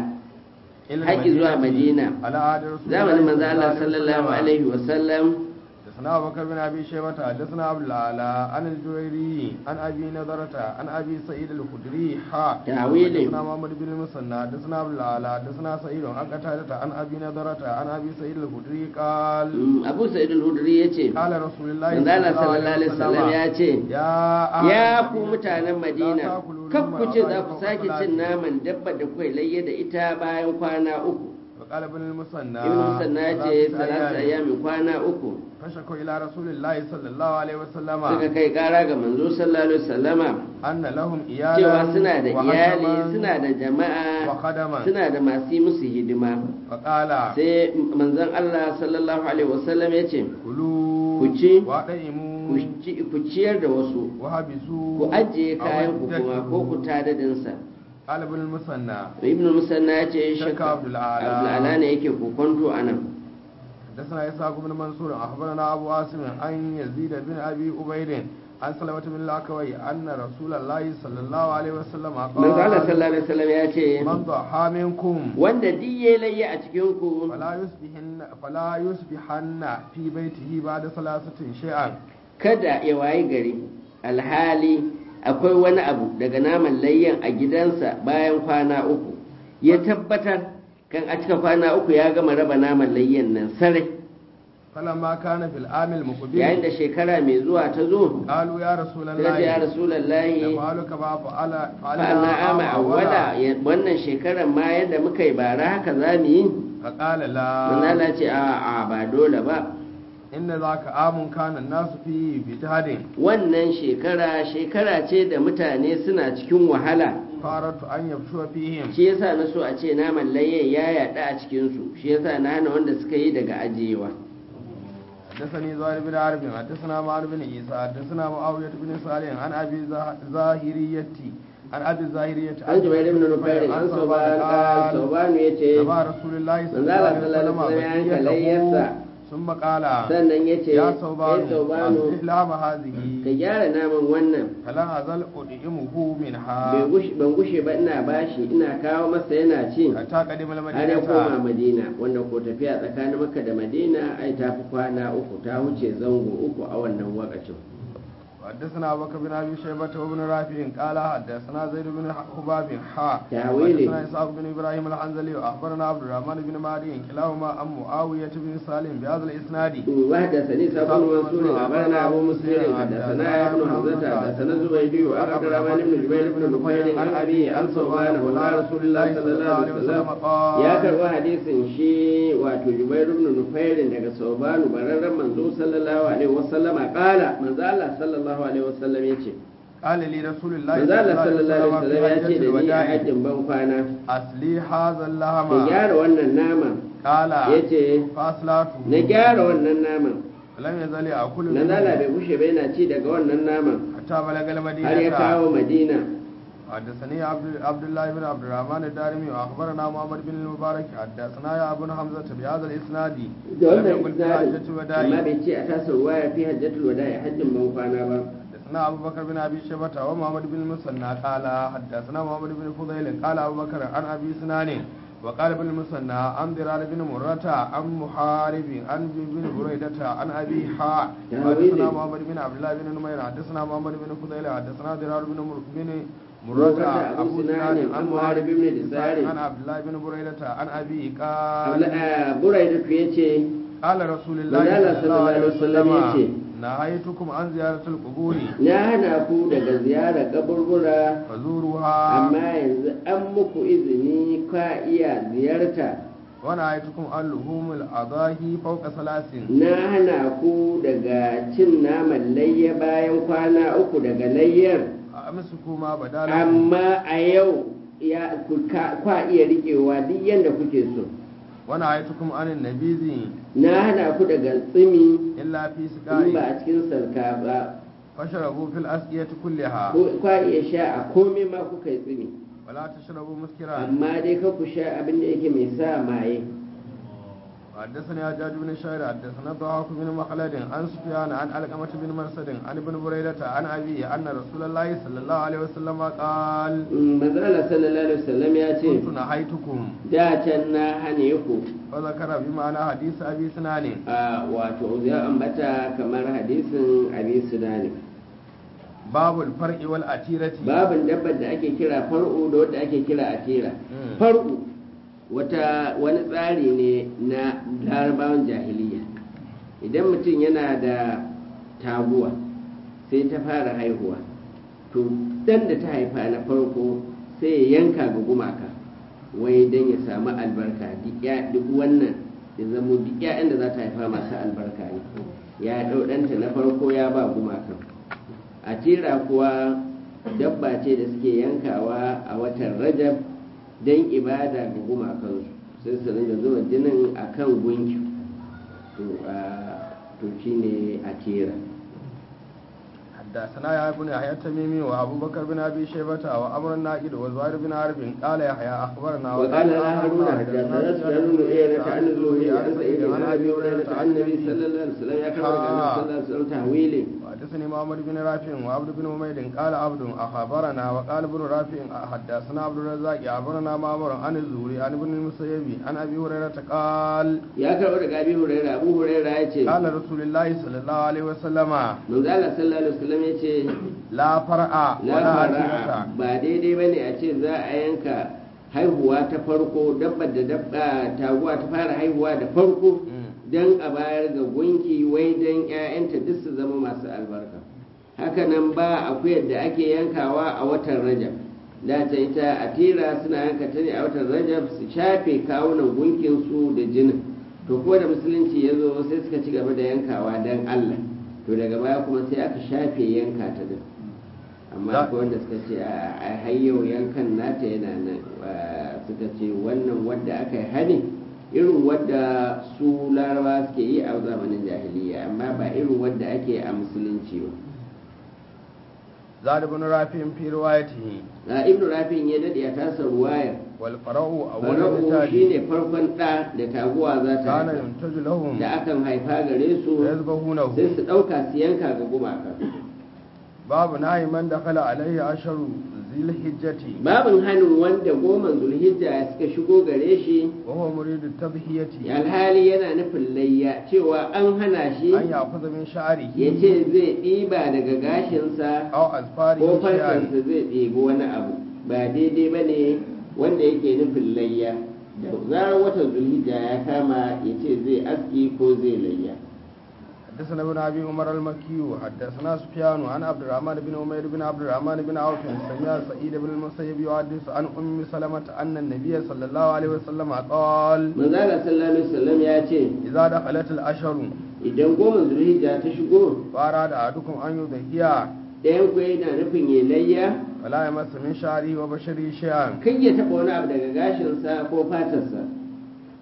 إلى haƙi zuwa Madina على عهد رسول zamanin manzo الله Allah sallallahu alaihi wasallam حدثنا ابو بكر بن ابي شيبه حدثنا عبد الاعلى عن الجويري عن ابي نضرة عن ابي سعيد الخدري حا تعويل. حدثنا محمد بن المثنى حدثنا عبد الاعلى حدثنا سعيد عن قتادة عن ابي نضرة عن ابي سعيد الخدري قال Mm, Abu Sa'id al-Hudri yace قال رسول الله manzo Allah sallallahu alaihi wasallam ya ce ya ahli ya Madina, ku mutanen Madina la takulu kan mimma ku ce za aba'a ku fawqa sake salati. cin naman dabbar da kuka layya da ita bayan kwana uku وقال ابن المثنى Ibn Musanna ya ce ثلاثة salatu أيام. ayyamin kwana uku فشكوا إلى رسول الله صلى الله عليه وسلم suka kai kara ga manzo sallallahu alaihi wasallama أن لهم إيالا cewa suna da وخدما iyali suna da jama'a وخدما suna da masu yi musu hidima فقال sai manzon Allah sallallahu alaihi wasallam ya ce كلوا ku ci, وأطعموا ku ci- ku ciyar da wasu وحبسوا ku ajiye kayan ku أودته. kuma ko ku tadadinsa قال ابن المثنى ibn musanna ya ce Shakka shakka Abdul Ala. abdul'ala ne yake kokonto a nan حدثنا إسحاق بن منصور أخبرنا أبو عاصم عن يزيد بن أبي عبيد عن سلمة بن الأكوي أن رسول الله صلى الله عليه وسلم manzo Allah قال sallallahu alaihi wasallam ya ce من ضحى منكم wanda duk ya layya a cikin ku فلا يصبحن فلا يصبحن في بيته بعد ثلاثة شيئا kada ya wayi gari alhali akwai wani abu daga naman layyan a gidansa bayan kwana uku ya tabbatar kan a cika kwana uku ya gama raba naman layyan nan sarai فلما كان في العام yayin المقبل da shekara mai zuwa ta zo قالوا يا رسول sai ce ya الله rasulallahi نفعلك ما فعل fa'alna ama awwala ya- wannan shekarar ma yadda muka yi bara haka za mu yi فقال لا manzala ce a a ba dole ba إن ذاك عام كان الناس فيه بجهد wannan shekara shekara ce da mutane suna cikin wahala فأردت أن يبشو فيهم shi yasa na so a ce naman layyan ya yaɗa a cikinsu shi yasa na hana wanda suka yi daga ajiyewa حدثني زهير بن عرب حدثنا معن بن عيسى حدثنا معاوية بن صالح عن أبي زه- زاهرية عن أبي زاهرية an jubair ibn nufair an sauban قال saubanu ya ce تبع رسول الله صلى manzo الله Allah عليه sallallahu وسلم alaihi wasallam ya yanka layyarsa بقيته ثم قال sannan ya ce يا ya ثوبان saubanu أصلح لام هذه ka gyara naman wannan فلا أزل أطعمه bai منها gushi- ban gushe ba ina bashi ina kawo masa yana ci حتى قدم har ya koma المدينة madina wanda ko tafiya tsakanin maka da madina ai ta fi kwana uku ta wuce zango uku a wannan wakacin حدثنا أبو بكر بن أبي شيبة وابن رافع قال حدثنا زيد بن حباب حا تأويله. حدثنا إسحاق بن إبراهيم الحنزلي وأخبرنا عبد الرحمن بن مهدي كلاهما عن معاوية بن سالم بهذا الإسناد وحدثني سابق منصور أخبرنا أبو مسلم حدثنا يا ابن حمزة حدثنا الزبيدي وعن عبد الرحمن بن جبير بن نفيل عن أبي عن صوبان مولى رسول الله صلى الله عليه وسلم يا كروا حديث شي واتو جبير بن نفيل daga صوبان bararren manzo sallallahu alaihi wasallam qala manzo Allah sallallahu alaihi wasallam yace قال لي رسول الله manzo Allah sallallahu alaihi wasallam ya ce في da ni a الوداع hajjin ban kwana أصلي هذا ka اللحم gyara wannan naman قال yace فأصلاته na gyara wannan naman لم يزل يأكل na zala منه bai bushe ba yana ci daga wannan naman حتى بلغ har ya المدينة kawo madina حدثني عبد عبد الله بن عبد الرحمن الدارمي واخبرنا محمد بن المبارك حدثنا يا ابن حمزه بهذا الاسناد da لم wannan يقل في حجه isnadi الوداع amma bai ce a tasar waya fi hajjatul wada'i hajjin ban kwana ba حدثنا ابو بكر بن ابي شيبه ومحمد بن المثنى قال حدثنا محمد بن فضيل قال ابو بكر عن ابي سنان وقال ابن المثنى عن ضرار بن مرة عن محارب عن بن بريدة عن ابي حاء حدثنا محمد بن عبد الله بن نمير حدثنا محمد بن فضيل حدثنا ضرار بن مر- بن مرة مرة أبو ابو سنان سنان عن عن محارب محارب بن بن دثار. عن عبد الله بن بريدة عن ابي قال burai da ya ce قال رسول الله Manzala صلى الله عليه sallallahu alaihi wasallam وسلم نهيتكم عن زيارة القبور na hana ku daga ziyarar kaburbura فزوروها amma yanzu an muku izini ka iya ziyarta ونهيتكم عن لحوم الأضاحي فوق ثلاث na hana ku daga cin naman layya bayan kwana uku daga layyar أمسكوا ما بدا لكم amma a yau ya ku ka- kwa iya riƙewa duk yadda kuke so ونهيتكم عن النبيذ na hana ku daga tsimi إلا في in ba سقاء a cikin salka ba فاشربوا في الأسقية كلها ko- kwa iya sha a komai ma kuka yi tsimi ولا تشربوا مسكرا amma dai ka ku sha abin da yake mai sa maye حدثني حجاج بن شاعر حدثنا ضحاك بن مخلد عن سفيان عن علقمة بن مرسد عن ابن بريدة عن أبيه أن رسول الله صلى الله عليه وسلم قال mazala sallallahu alaihi wasallam ya ce كنت نهيتكم da can na hane ku فذكر بمعنى حديث أبي سنان a wato ya ambata kamar hadisin abi sudani باب الفرع والأتيرة babin dabbar da ake kira far'u da wadda ake kira atira Mm. far'u wata wani tsari ne na larabawan jahiliya idan mutum yana da taguwa sai ta fara haihuwa to dan da ta haifa na farko sai ya yanka ga gumaka wai dan ya samu albarka duk ya- duk wannan ya zamo duk ya'yan da za ta haifa masu albarka ne ya ɗau ɗanta na farko ya ba gumakan a tira kuwa dabba ce da suke yankawa a watan rajab don ibada ga gumakansu sai su ringa zuba jinin a kan gunki to a to shine a tira حدثنا يا ابن يحيى التميمي وابو بكر بن ابي شيبه وامر الناقد وزهير بن حرب قال يحيى اخبرنا وقال لا هارون حدثنا سفيان بن عيينة عن الزهري عن سعيد عن ابي هريره عن النبي صلى الله عليه وسلم يا كما قال النبي صلى الله عليه وسلم تهويلي وحدثني محمد بن رافع وعبد بن حميد قال عبد اخبرنا وقال ابن رافع حدثنا عبد الرزاق اخبرنا معمر عن الزهري عن ابن المسيب عن ابي هريره قال ya karɓo daga abi huraira abu huraira ya ce قال رسول الله صلى الله عليه وسلم manzo Allah sallallahu alaihi wasallam ya ce لا فرع la ولا fara'a عتيرة ba daidai bane a ce za a yanka haihuwa ta farko dabbar da dabba taguwa ta fara haihuwa da farko don a bayar ga gunki wai don 'ya'yanta duk su zama masu albarka hakanan ba akuyar da ake yankawa a watan rajab da ta ita a tira suna yanka ta ne a watan rajab su shafe kawunan gunkinsu da jinin to ko da musulunci ya zo sai suka ci gaba da yankawa don allah to daga baya kuma sai aka shafe yanka ta din amma Da- akwai wanda suka ce a a hayyau yankan nata yana nan wa- suka ce wannan wadda aka yi hani irin wadda su laraba suke yi a zamanin jahiliya amma ba irin wadda ake a musulunci ba زاد بن رافع في روايته a ibnu rafin ya dade a tasa ruwayar والفرع أول fara'u النتاج shine farkon ɗa da taguwa za ta كان haifa ينتج لهم da akan haifa gare su فيذبحونه sai su ɗauka su yanka ga gumaka باب نهي من دخل عليه أشهر ذي الحجة babin hannun wanda goma zulhijja suka shigo gare shi وهو مريد التضحية alhali yana nufin layya cewa an hana shi أن يأخذ من شعره ya ce zai ɗiba daga gashinsa أو أظفاره ko شيئا farkansa zai ɗebi wani abu ba daidai ba ne wanda yake nufin layya da zarar watan zulhijja ya kama ya ce zai aski ko zai layya حدثنا ابن ابي عمر المكي حدثنا سفيان عن عبد الرحمن بن عمير بن عبد الرحمن بن عوف سمع سعيد بن المسيب يحدث عن ام سلمة ان النبي صلى الله عليه وسلم قال manzala sallallahu alaihi wasallam ya ce اذا دخلت الاشهر idan goma zulhijja ta shigo فاراد احدكم ان يضحي ɗayan ku yana nufin ya layya فلا يمس من شعره وبشره شيئا kai ya taɓa wani abu daga gashinsa ko fatarsa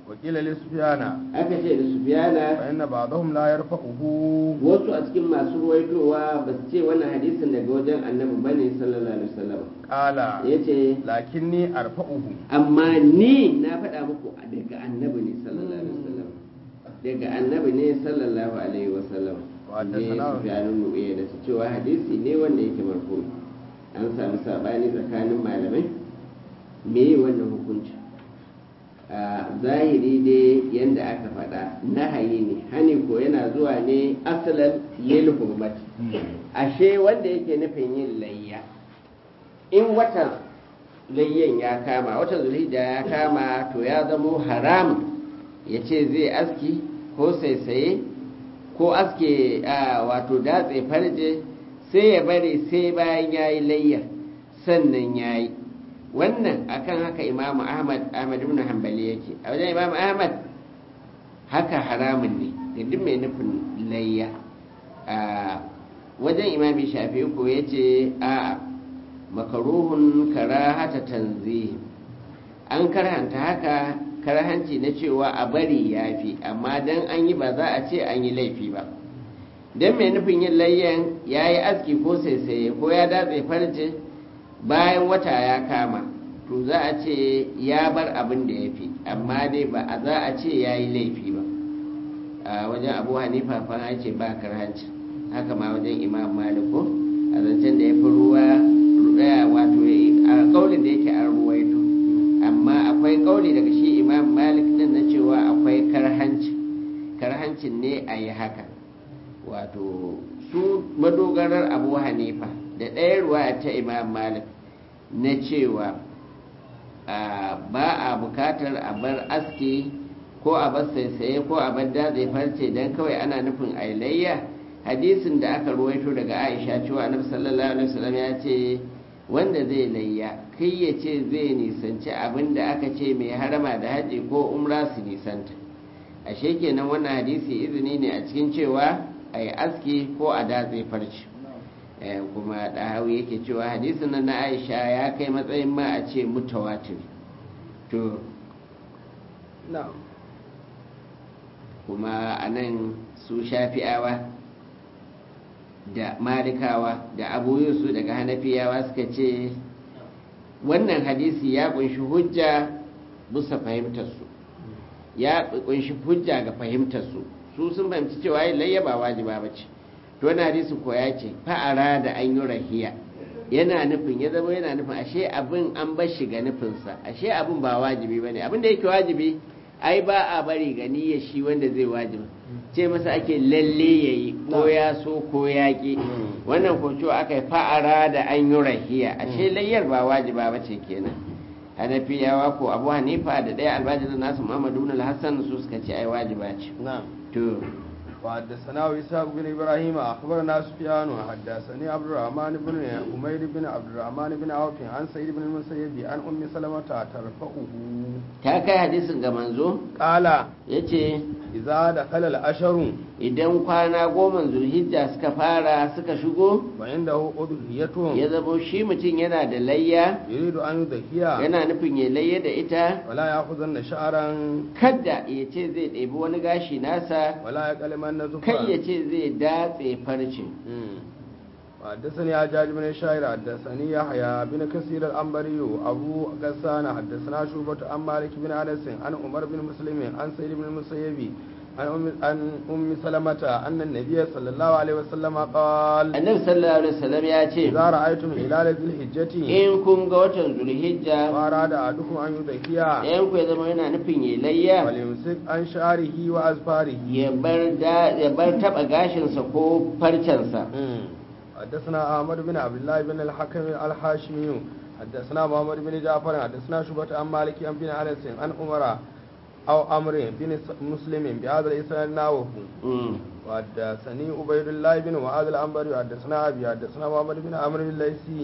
وقيل لسفيان aka ce da sufiyana فإن بعضهم لا يرفعه wasu a cikin masu ruwaitowa ba su ce wannan hadisin daga wajen annabi bane sallallahu alaihi wasallam قال ya ce لكني أرفعه amma ni na faɗa muku daga annabi ne sallallahu alaihi wasallam daga annabi ne sallallahu alaihi wasallam Wadda je sana'a. sufyanu nu'ayya da su cewa hadisi ne wanda yake marfu an samu sabani tsakanin malamai me yi wannan hukunci a zahiri dai yadda aka faɗa nahayi ne hani ko yana zuwa ne asalan lil hurmati ashe wanda yake nufin yin layya in watan layyan ya kama watan zulhijja ya kama to ya zamo haram ya ce zai aski ko saisaye ko aske a wato datse farje sai ya bari sai bayan ya yi layyar sannan ya yi wannan akan haka imamu ahmad ahmad ibn hanbali yake a wajen imamu ahmad haka haramun ne da duk mai nufin layya a wajen imami shafi ko ya ce a makaruhun karahata tanzihi an karhanta haka karhanci na cewa a bari ya fi amma dan an yi ba za a ce an yi laifi ba don mai nufin yin layyan ya yi aski ko saisaye ko ya datse farce bayan wata ya kama to za a ce ya bar abin da ya fi amma dai ba a za a ce ya yi laifi ba a wajen abu hanifa fa ya ce ba karhanci haka ma wajen imam maliko a zancen da ya fi ruwa wato a kaulin da yake an ruwaito amma akwai kauli daga shi imam malik din na cewa akwai karhanci karhancin ne a yi haka wato su madogarar abu hanifa da ɗaya ruwa ta imam malik na cewa ba a bukatar a bar aski ko a bar saisaye ko a bar datse farce don kawai ana nufin ailayya hadisin da aka ruwaito daga aisha cewa annabi sallallahu alaihi wasallam ya ce wanda zai layya kai ya ce zai nisanci abin da aka ce mai harama da haji ko umra su nisanta ashe kenan wannan hadisi izini ne a cikin cewa a yi aski ko a datse farce kuma ɗahawi yake cewa hadisin nan na aisha ya kai matsayin ma a ce mutawatir to kuma a nan su shafi'awa da malikawa da abu yusuf daga hanafiyawa suka ce wannan hadisi ya kunshi hujja bisa fahimtarsu ya kunshi hujja ga fahimtarsu su sun fahimci cewa yin layya ba wajiba ba ce to wani hadisi ko ya ce fa'ara da an yi rahiya yana nufin ya zama yana nufin ashe abin an bar shi ga nufinsa ashe abin ba wajibi ba ne abin da yake wajibi ai ba a bari ga niyyar shi wanda zai wajiba ce masa ake lalle ya yi ko ya so ko ya ƙi wannan ko cewa aka yi fa'ara da an yi rahiya ashe layyar ba wajiba ba ce kenan hanafiyawa ko abu hanifa da ɗaya albajirin nasu muhammadu bin hassan su suka ce ai wajiba ce to وحدثنا إسحاق بن إبراهيم أخبرنا سفيان حدثني عبد الرحمن بن حميد بن عبد الرحمن بن عوف عن سعيد بن المسيب عن أم سلمة ترفعه ta kai hadisin ga manzo قال yace إذا دخل الأشهر idan kwana goma zulhijja suka fara suka shigo وعنده أضحية ya zamo shi mutum yana da layya يريد أن يضحي yana nufin ya layya da ita ولا يأخذن شعرا kada ya ce zai ɗebi wani gashi nasa ولا يقلمن kai ya زفرا ce zai datse farce حدثني حجاج بن الشاعر حدثني يحيى بن كثير الأنبري أبو غسان حدثنا شعبة عن مالك بن أنس عن عمر بن مسلم عن سيد بن المسيب عن أم عن أم سلمة أن النبي صلى الله عليه وسلم قال annabi sallallahu alaihi wasallam ya ce إذا رأيتم هلال ذي الحجة in kun ga watan zulhijja وأراد أحدكم أن يضحي ɗayan ku ya zama yana nufin ya layya فليمسك عن شعره وأظفاره ya bar da ya bar taba gashinsa ko farcensa حدثنا أحمد بن عبد الله بن الحكم الحاشمي حدثنا محمد بن جعفر حدثنا شعبة عن مالك عن بن أنس عن عمر أو أمر بن مسلم بهذا الإسناد ناوه Mm. وحدثني عبيد الله بن معاذ الأنبري حدثنا أبي حدثنا محمد بن عمرو بن الليثي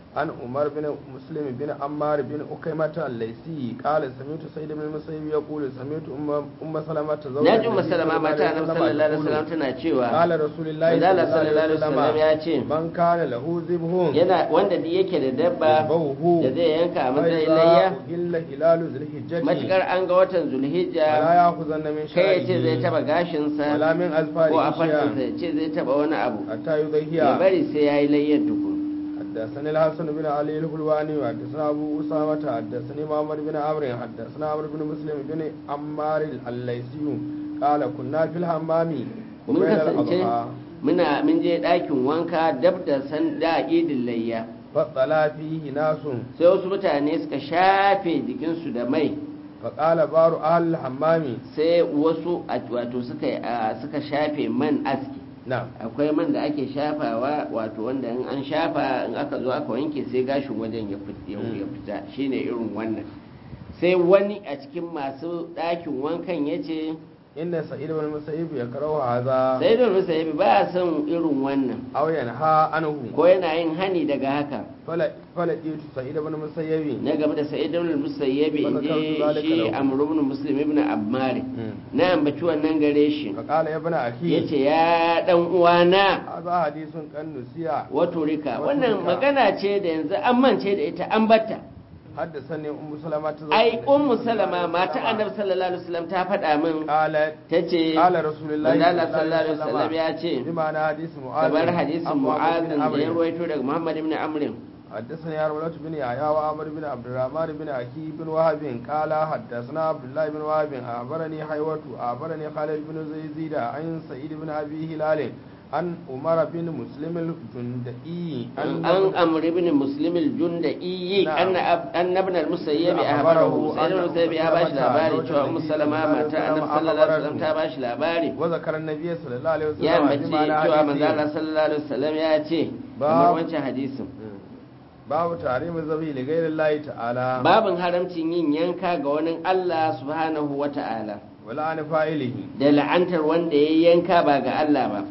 عن عمر بن مسلم بن عمار بن أكيمة الليثي قال سمعت سيد بن المسيب يقول سمعت أم أم سلمة زوج na ji النبي musalama صلى الله mata عليه annabi وسلم sallallahu alaihi wasallam تقول tana cewa قال رسول الله manzala صلى الله sallallahu alaihi wasallam عليه ya وسلم ce من كان له ذبح yana wanda duk yake da dabba ذبحه da zai yanka a matsayin فإذا layya إلا هلال ذي الحجة matukar an ga watan zulhijja ولا يأخذن من kai ya ce zai شعره taba gashinsa ولا من ko a أظفاره farcinsa شيئا ya ce zai taba wani abu حتى ya يضيهها bari sai ya yi layyar tukun حدثني الحسن بن علي الحلواني وحدثنا ابو اسامه حدثني محمد بن عمرو حدثنا عمرو بن مسلم بن عمار الليثي قال كنا في الحمام mun وبين kasance الاضحى muna mun je ɗakin wanka dab da san da idin layya فطلع فيه ناس sai wasu mutane suka shafe jikinsu da mai فقال بار اهل الحمام sai wasu a- wato suka a, suka shafe man aski نعم akwai man da ake shafawa wato wanda in an shafa in aka zo aka wanke sai gashin wajen ya fit- ya ya fita shine irin wannan sai wani a cikin masu ɗakin wankan ya ce ان سعيد بن المسيب يكره هذا sai da rusa ya ba son irin wannan او ينهى عنه ko yana yin hani daga haka فلا فلقيت سعيد بن المسيب na game da sa'id ibn al-musayyib in je shi amr ibn muslim ibn ammar na ambaci wannan gare shi فقال يا ابن اخي yace ya dan uwana هذا حديث كان نسيا wato rika Wato wannan rika. magana ce da yanzu an mance da ita an batta حدثني ام سلمة زوج ai النبي ummu صلى الله salama عليه mata وسلم. annabi sallallahu alaihi wasallam ta faɗa min قالت tace قال رسول الله manzo Allah sallallahu alaihi wasallam ya ce بمعنى حديث معاذ kamar hadisin عن mu'az بن da عمرو. ya ruwaito daga muhammad ibn amr حدثني أرملة بن يحيى وعمر بن عبد الرحمن بن أكي بن وهب قال حدثنا عبد الله بن وهب أخبرني حيوة أخبرني خالد بن زيد عن سعيد بن أبي هلال عن عمر بن مسلم الجندئي an amr ibn muslim al-jundai Na'am. anna ab- anna ibn al-musayyib Na'am, ahbarahu akhbarahu sai ibn anna al-musayyib ya bashi Ummu labari Salamata cewa ummu zawjin salama Nabi mata annabi sallallahu sallallahu alaihi alaihi wasallam ta bashi labari وذكر النبي صلى الله عليه وسلم ya ambaci بمعنى cewa manzo حديثه. Allah sallallahu alaihi wasallam ya ce Ba- kamar wancan hadisin babu tarihin zabi da gairin layi ta'ala babin haramcin yin yanka ga wani Allah subhanahu wa ta'ala wala an fa'ilihi da la'antar wanda ya yanka ba ga Allah ba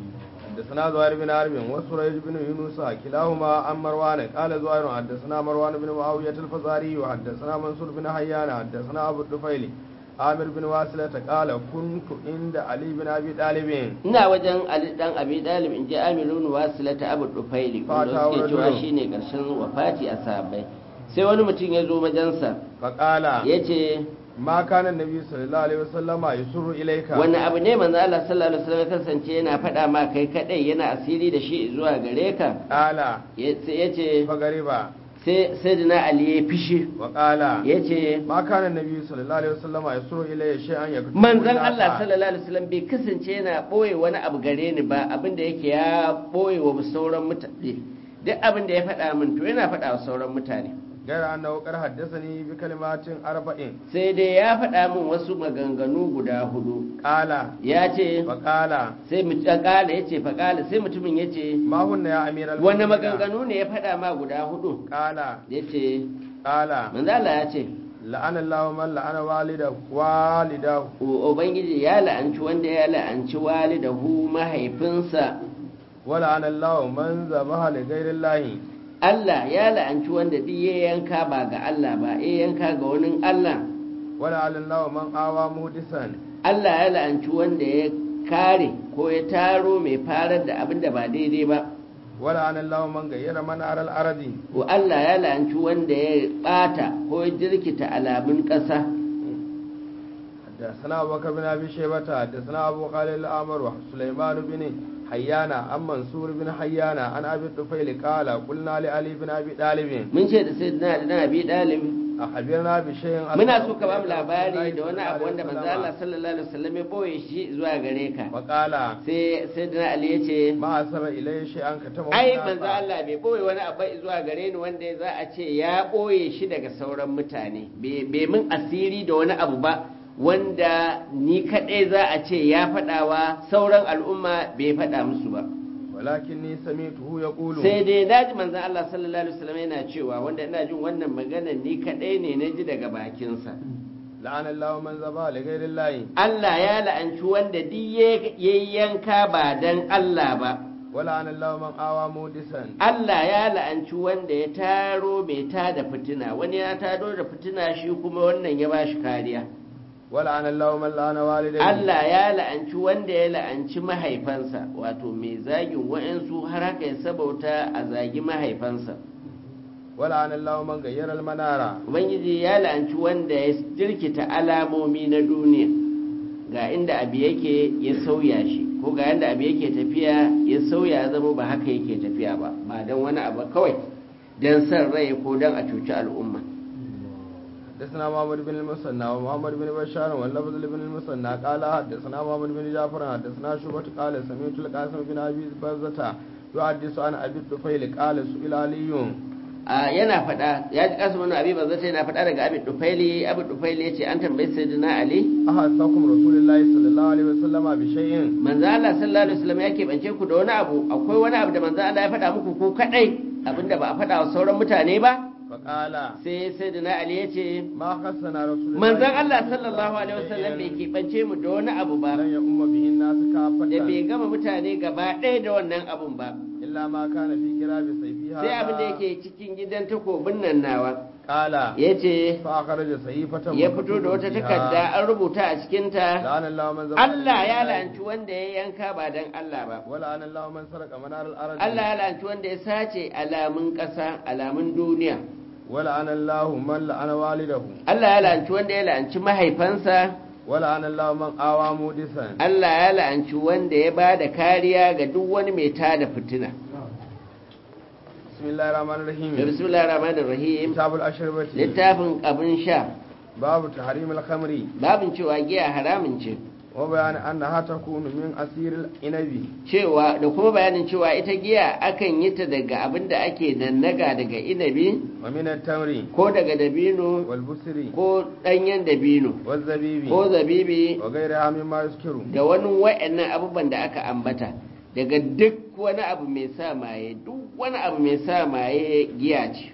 حدثنا زهير بن حرب وسريج بن يونس كلاهما عن مروان قال زهير حدثنا مروان بن معاوية الفزاري وحدثنا منصور بن حيان حدثنا أبو الطفيل عامر بن واسلة قال كنت عند علي بن أبي طالب ina wajen Ali dan Abi Dalib in ji Amirun Wasilata Abu Dufaili wanda Fata suke wa cewa rajulun. shine karshen wafati a sahabbai sai wani mutum ya zo majansa فقال yace ما كان النبي صلى الله عليه وسلم يسر إليك wani abu ne manzo Allah sallallahu alaihi wasallam ya kasance yana faɗa ma kai kadai yana asiri da shi zuwa gare ka قال yace yace فغريبا sai sayyidina Ali ya fishi وقال yace ما كان النبي صلى الله عليه وسلم يسر إلي شيئا يكتب manzon Allah sallallahu alaihi wasallam bai kasance yana boye wani abu gare ni ba abin da yake ya boye wa sauran mutane duk abin da ya faɗa min to yana faɗa wa sauran mutane غير أنه قد حدثني بكلمات أربعين sai dai ya faɗa min wasu maganganu guda hudu قال ya ce فقال sai mu kala ya ce faƙala sai mutumin ya ce ما هن يا أمير wani المؤمنين maganganu ne ya faɗa ma guda hudu قال ya ce قال manzo Allah ya ce لعن الله من لعن والده والده "U- ubangiji ya la'anci wanda ya la'anci walidahu mahaifinsa ولعن الله من ذبح لغير الله Allah ya la'anci wanda duk ya yanka ba ga Allah ba ya yanka ga wani Allah ولعن الله من آوى مهدسا Allah ya la'anci wanda ya kare ko ya taro mai farar da abin da ba daidai ba ولعن الله من غير من أرى الأرض ko Allah ya la'anci wanda ya bata ko ya jirkita alamun ƙasa حدثنا أبو بكر بن أبي شيبة حدثنا أبو خالد الأمر وسليمان بن حيان عن منصور بن حيان عن أبي الطفيل قال قلنا لعلي بن أبي طالب mun ce da sai na da Abi Dalib أخبرنا بشيء muna so ka ba mu labari da wani abu wanda manzo Allah sallallahu alaihi wasallam ya boye shi zuwa gare ka وقال sai sayyidina Ali ya ce ما أسر إليه شيئا كتمه ai الناس. manzo Allah bai boye wani abu zuwa gare ni wanda za a ce ya boye shi daga sauran mutane bai bai min asiri da wani abu ba wanda ni kadai za a ce ya faɗawa sauran al'umma bai faɗa musu ba ولكني سمعته يقول sai dai na ji manzan Allah sallallahu alaihi wasallam yana cewa wanda ina jin wannan magana ni kadai ne na ji daga bakinsa لعن الله من ذبح لغير الله Allah ya la'anci wanda duk ya ya yanka ba dan Allah ba wala an Allah man awa mudisan Allah ya la'anci wanda ya taro mai tada fitina wani ya tado da fitina shi kuma wannan ya bashi kariya wala an Allah man la'ana walidayhi Allah ya la'anci wanda ya la'anci mahaifansa wato mai zagin wa'ansu har haka ya sabauta a zagi mahaifansa wala an Allah man gayyara al-manara ubangiji ya la'anci wanda ya jirkita alamomi na duniya ga inda abu yake ya sauya shi ko ga yanda abu yake tafiya ya sauya ya zama ba haka yake tafiya ba ba don wani abu kawai don san rai ko don a cuci al'umma حدثنا محمد بن المثنى ومحمد بن بشار واللفظ بن المثنى قال حدثنا محمد بن جعفر حدثنا شعبة قال سمعت القاسم بن ابي بزة يحدث عن ابي الطفيل قال سئل علي a yana faɗa ya ji kasu wani abin banzata yana faɗa daga abin dufaili abin dufaili ya ce an tambayi sayyidina ali أحدثكم رسول الله صلى الله عليه وسلم بشيء manzo Allah sallallahu alaihi wasallam ya keɓance ku da wani abu akwai wani abu da manzo Allah ya faɗa muku ko kadai abinda ba a faɗa wa sauran mutane ba فقال sai sayyidina ali ya ce ما خصنا رسول الله manzon Allah sallallahu alaihi wasallam bai keɓance mu da wani abu ba لن يؤم به الناس da bai كافة gama mutane gaba ɗaya da wannan abun ba إلا ما كان في كراب سيفي sai abin da هذا yake cikin gidan takobin nan nawa قال ya ce فأخرج صحيفة ya fito da wata takarda an rubuta a cikinta لعن الله من ذبح Allah ya لله. la'anci wanda ya yanka ba dan Allah ba ولعن الله من سرق منار الأرض Allah ya la'anci wanda ya sace alamun ƙasa alamun duniya ولعن الله من لعن والده Allah ya la'anci wanda ya la'anci mahaifansa ولعن الله من آوى مودسا Allah ya la'anci wanda ya ba da kariya ga duk wani mai tada fitina بسم الله الرحمن da الرحيم bismillahir rahmanir rahim كتاب الأشربة littafin abin sha باب تحريم الخمر babin cewa giya haramun ce وبيان أنها تكون من أسير الإنبي cewa da kuma bayanin cewa ita giya akan yi ta daga abin da ake nannaga daga inabi ومن التمر ko daga dabino والبسر ko ɗanyen dabino والزبيب ko zabibi وغيرها مما يذكر da wani wa'annan abubuwan da aka ambata daga duk wani abu mai sa maye duk wani abu mai sa maye giya ce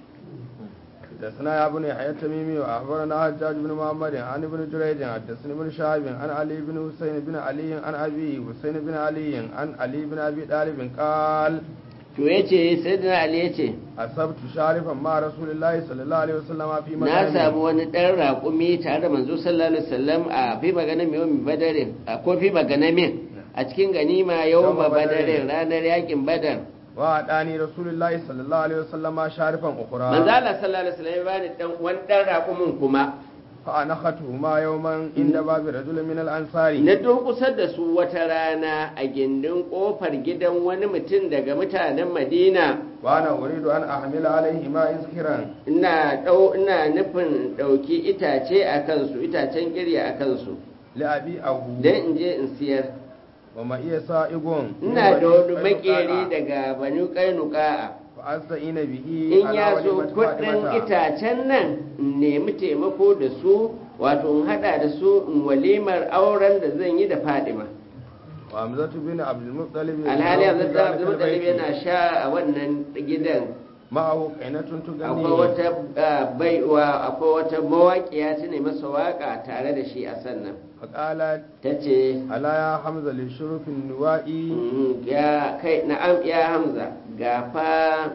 حدثنا يا ابن يحيى التميمي واخبرنا حجاج بن محمد عن ابن جريج حدثني ابن شهاب عن علي بن حسين بن علي عن ابي حسين بن علي عن علي بن ابي طالب قال to yace sayyidina ali yace اصبت شارفا مع رسول الله صلى الله عليه وسلم في na مكان samu wani ɗan raƙumi tare da manzo sallallahu alaihi wasallam a fi maganar mai yawan badarin a ko fi maganar min a cikin ganima yawon Yawma badarin Badarin. ranar yakin badar وأداني رسول الله صلى الله عليه وسلم شارفا أخرى manzo Allah sallallahu alaihi wasallam ya bani dan wani ɗan raƙumin kuma فأنختهما يوما عند باب رجل من الأنصار na durƙusar da su wata rana a gindin ƙofar gidan wani mutum daga mutanen Madina وأنا أريد أن أحمل عليهما إذخرا ina ɗau ina nufin ɗauki itace a kansu itacen girya a kansu لأبي أبو don in je in siyar ومئي سائق ina da wani makeri daga banu kainuka'a فأستعين به in على ya so وليمة kudin فاطمة itacen nan in nemi taimako da su wato in hada da su in walimar auren da zan yi da fadima وحمزة بن عبد المطلب alhali في yanzu da ذلك abdulmutalib البيت. yana sha a wannan gidan معه قينة akwai تغني wata ah, baiwa akwai wata mawaƙiya ta ne masa waƙa tare da shi a sannan فقالت ta ce ألا يا حمزة للشرف النوائي Mm, ya kai na'am ya hamza ga fa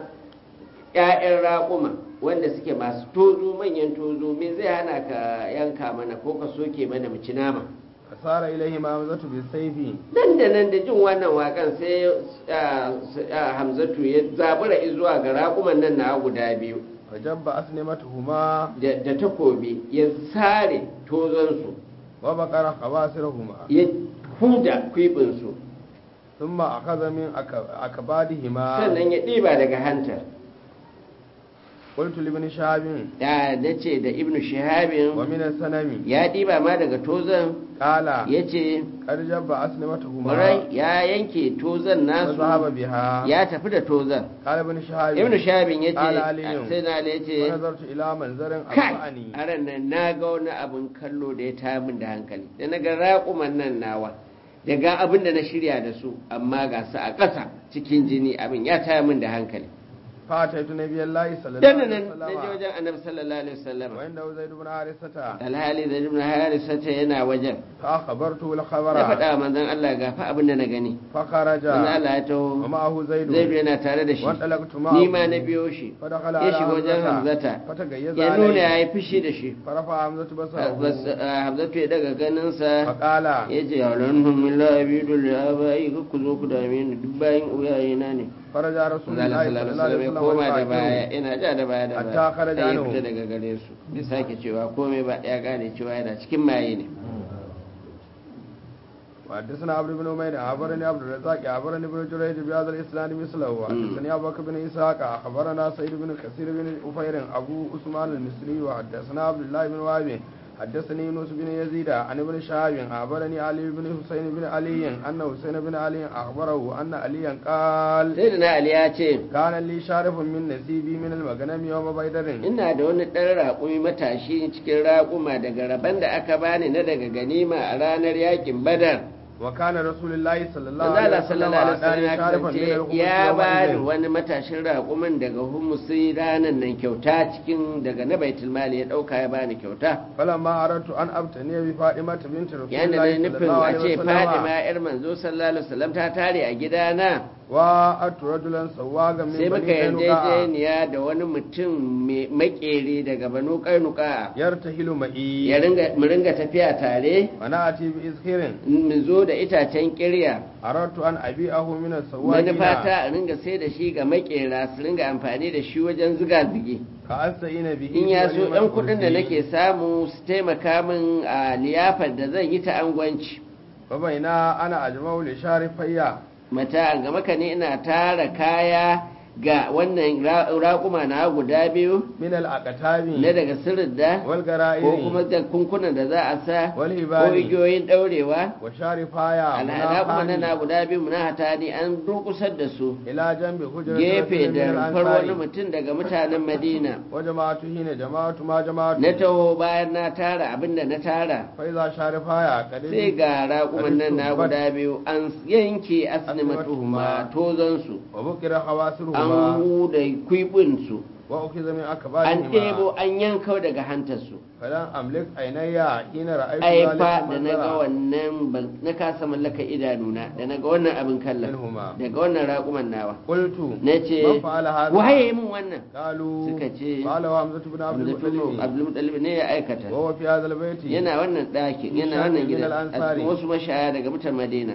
ƴaƴan raƙuma wanda suke masu tozo manyan tozo me zai hana ka yanka mana ko ka soke mana mu ci nama فصار إليهما حمزة بالسيف nan da nan da jin wannan waƙan sai ah, s- ah, hamzatu ya zabura zuwa ga raƙuman nan na guda biyu فجب أسنمتهما da da takobi ya sare tozonsu وبقر خواصرهما ya huda kwibinsu ثم أخذ من أك- أكبادهما sannan ya ɗiba daga hantar قلت لابن شهاب da nace da ibnu shihabin ومن السنم ya ɗiba ma daga tozon قال ya ce قد جب أسنمتهما ƙwarai ya yanke tozon nasu وذهب بها ya tafi da tozon قال ابن شهاب ibnu shabin ya قال ce علي sai na ya ce ونظرت إلى منظر kai أرفعني a ran nan na ga wani abin kallo da ya taya min da hankali da na ga raƙuman nan nawa da ga abin da na shirya da su amma ga su a ƙasa cikin jini abin ya taya min da hankali فأتيت النبي الله صلى الله dan عليه nan na je وسلم wajen annabi sallallahu alaihi wasallam وعنده زيد بن حارثة alhali da ibn harisa ta yana wajen فأخبرته ya الخبر faɗa wa manzon Allah ga fa abin da na gani فخرج manzon Allah ya taho ومعه زيد zaidu yana tare da shi وانطلقت ni ma معه na biyo shi فدخل ya على shiga wajen hamzata فتغيظ ya nuna ya عليه yi fushi da shi فرفع حمزة Bas- بصره ah, hamzatu ya daga ganinsa فقال ya ce yalanhum illa abidu li abai ka ku zo ku dame ni duk bayan uyayena ne فرجع رسول manzon Allah الله sallallahu صلى alaihi الله wasallam عليه ya وسلم koma da baya والقائل ina ja da baya da Hatta baya kharaja sai ya anhu. fita daga gare su bai sake cewa komai ba ya gane cewa yana cikin maye ne وحدثنا عبد بن عمير أخبرني عبد الرزاق أخبرني ابن جريج بهذا الإسناد مثله وحدثني أبو بكر بن إسحاق أخبرنا سيد بن كثير بن أفير أبو عثمان المصري وحدثنا عبد الله بن وهب حدثني يونس بن يزيد عن ابن شهاب أخبرني علي بن حسين بن علي أن حسين بن علي أخبره أن عليا قال sai da na ali ya ce كان لي شارف من نسيبي من المغنم يوم بدر ina da wani ɗan raƙumi matashi cikin raƙuma daga rabon da aka bani na daga ganima a ranar yakin badar وكان رسول الله صلى الله manzo Allah عليه وسلم sallallahu alaihi wasallam أعطاني ya شارفا من kasance الخمس ya bani يومئذ wani matashin raƙumin daga humusi ranar nan kyauta cikin daga na baitul mali ya ɗauka ya bani kyauta فلما أردت أن أبتني بفاطمة بنت رسول yanda الله na صلى nufin الله a عليه ce وسلم fadima yar manzo sallallahu alaihi wasallam ta tare a gidana وأت رجلا سواغا من sai muka بني قينقاع yarjejeniya da wani mutum mai makere daga banu karnuka يرتهل معي ya ringa mu ringa tafiya tare ونأتي بإذخر mu zo da itacen kirya أردت أن أبيعه من السواقين manufata a ringa sai da shi ga makera su ringa amfani da shi wajen ziga zigi كأستعين به in ya so بوليمة ɗan kuɗin da الكرسي. nake samu su taimaka min a liyafar da zan yi ta angwanci فبينا أنا أجمع لشارفيا mata ga maka ne ina tara kaya ga wannan ra- raƙuma na guda biyu من الأقتاب na daga sirridda ko kuma والغرائر da kunkunan da za a sa ko والهبال igiyoyin ɗaurewa وشارفايا alhada kuma na منافان guda biyu muna hata ne an durkusar da su إلى جنب حجرة gefe رجل da من rumfar wani الأنصار mutum daga mutanen madina وجماعة هنا جماعة ما جماعة na taho bayan na tara abinda na tara فإذا شارفايا قد sai ga raƙuman nan na guda biyu an yanke asnimatuhuma tozonsu وبكر an خواسرهما huda kwibinsu وأخذ من an أكبارهما ɗebo an yanka daga hantarsu فلن أملك عيني حين رأيت ai ذلك fa da na ga المنظر wannan ban- na kasa mallaka idanuna da na ga wannan abin kallon منهما daga wannan raƙuman nawa قلت na ce من فعل هذا waye min wannan قالوا suka ce قال حمزة بن عبد المطلب abdulmutalib ne ya aikata وهو في هذا البيت yana wannan ɗakin yana Ishaq wannan bin gidan a al-Ansari. cikin wasu mashaya daga mutan madina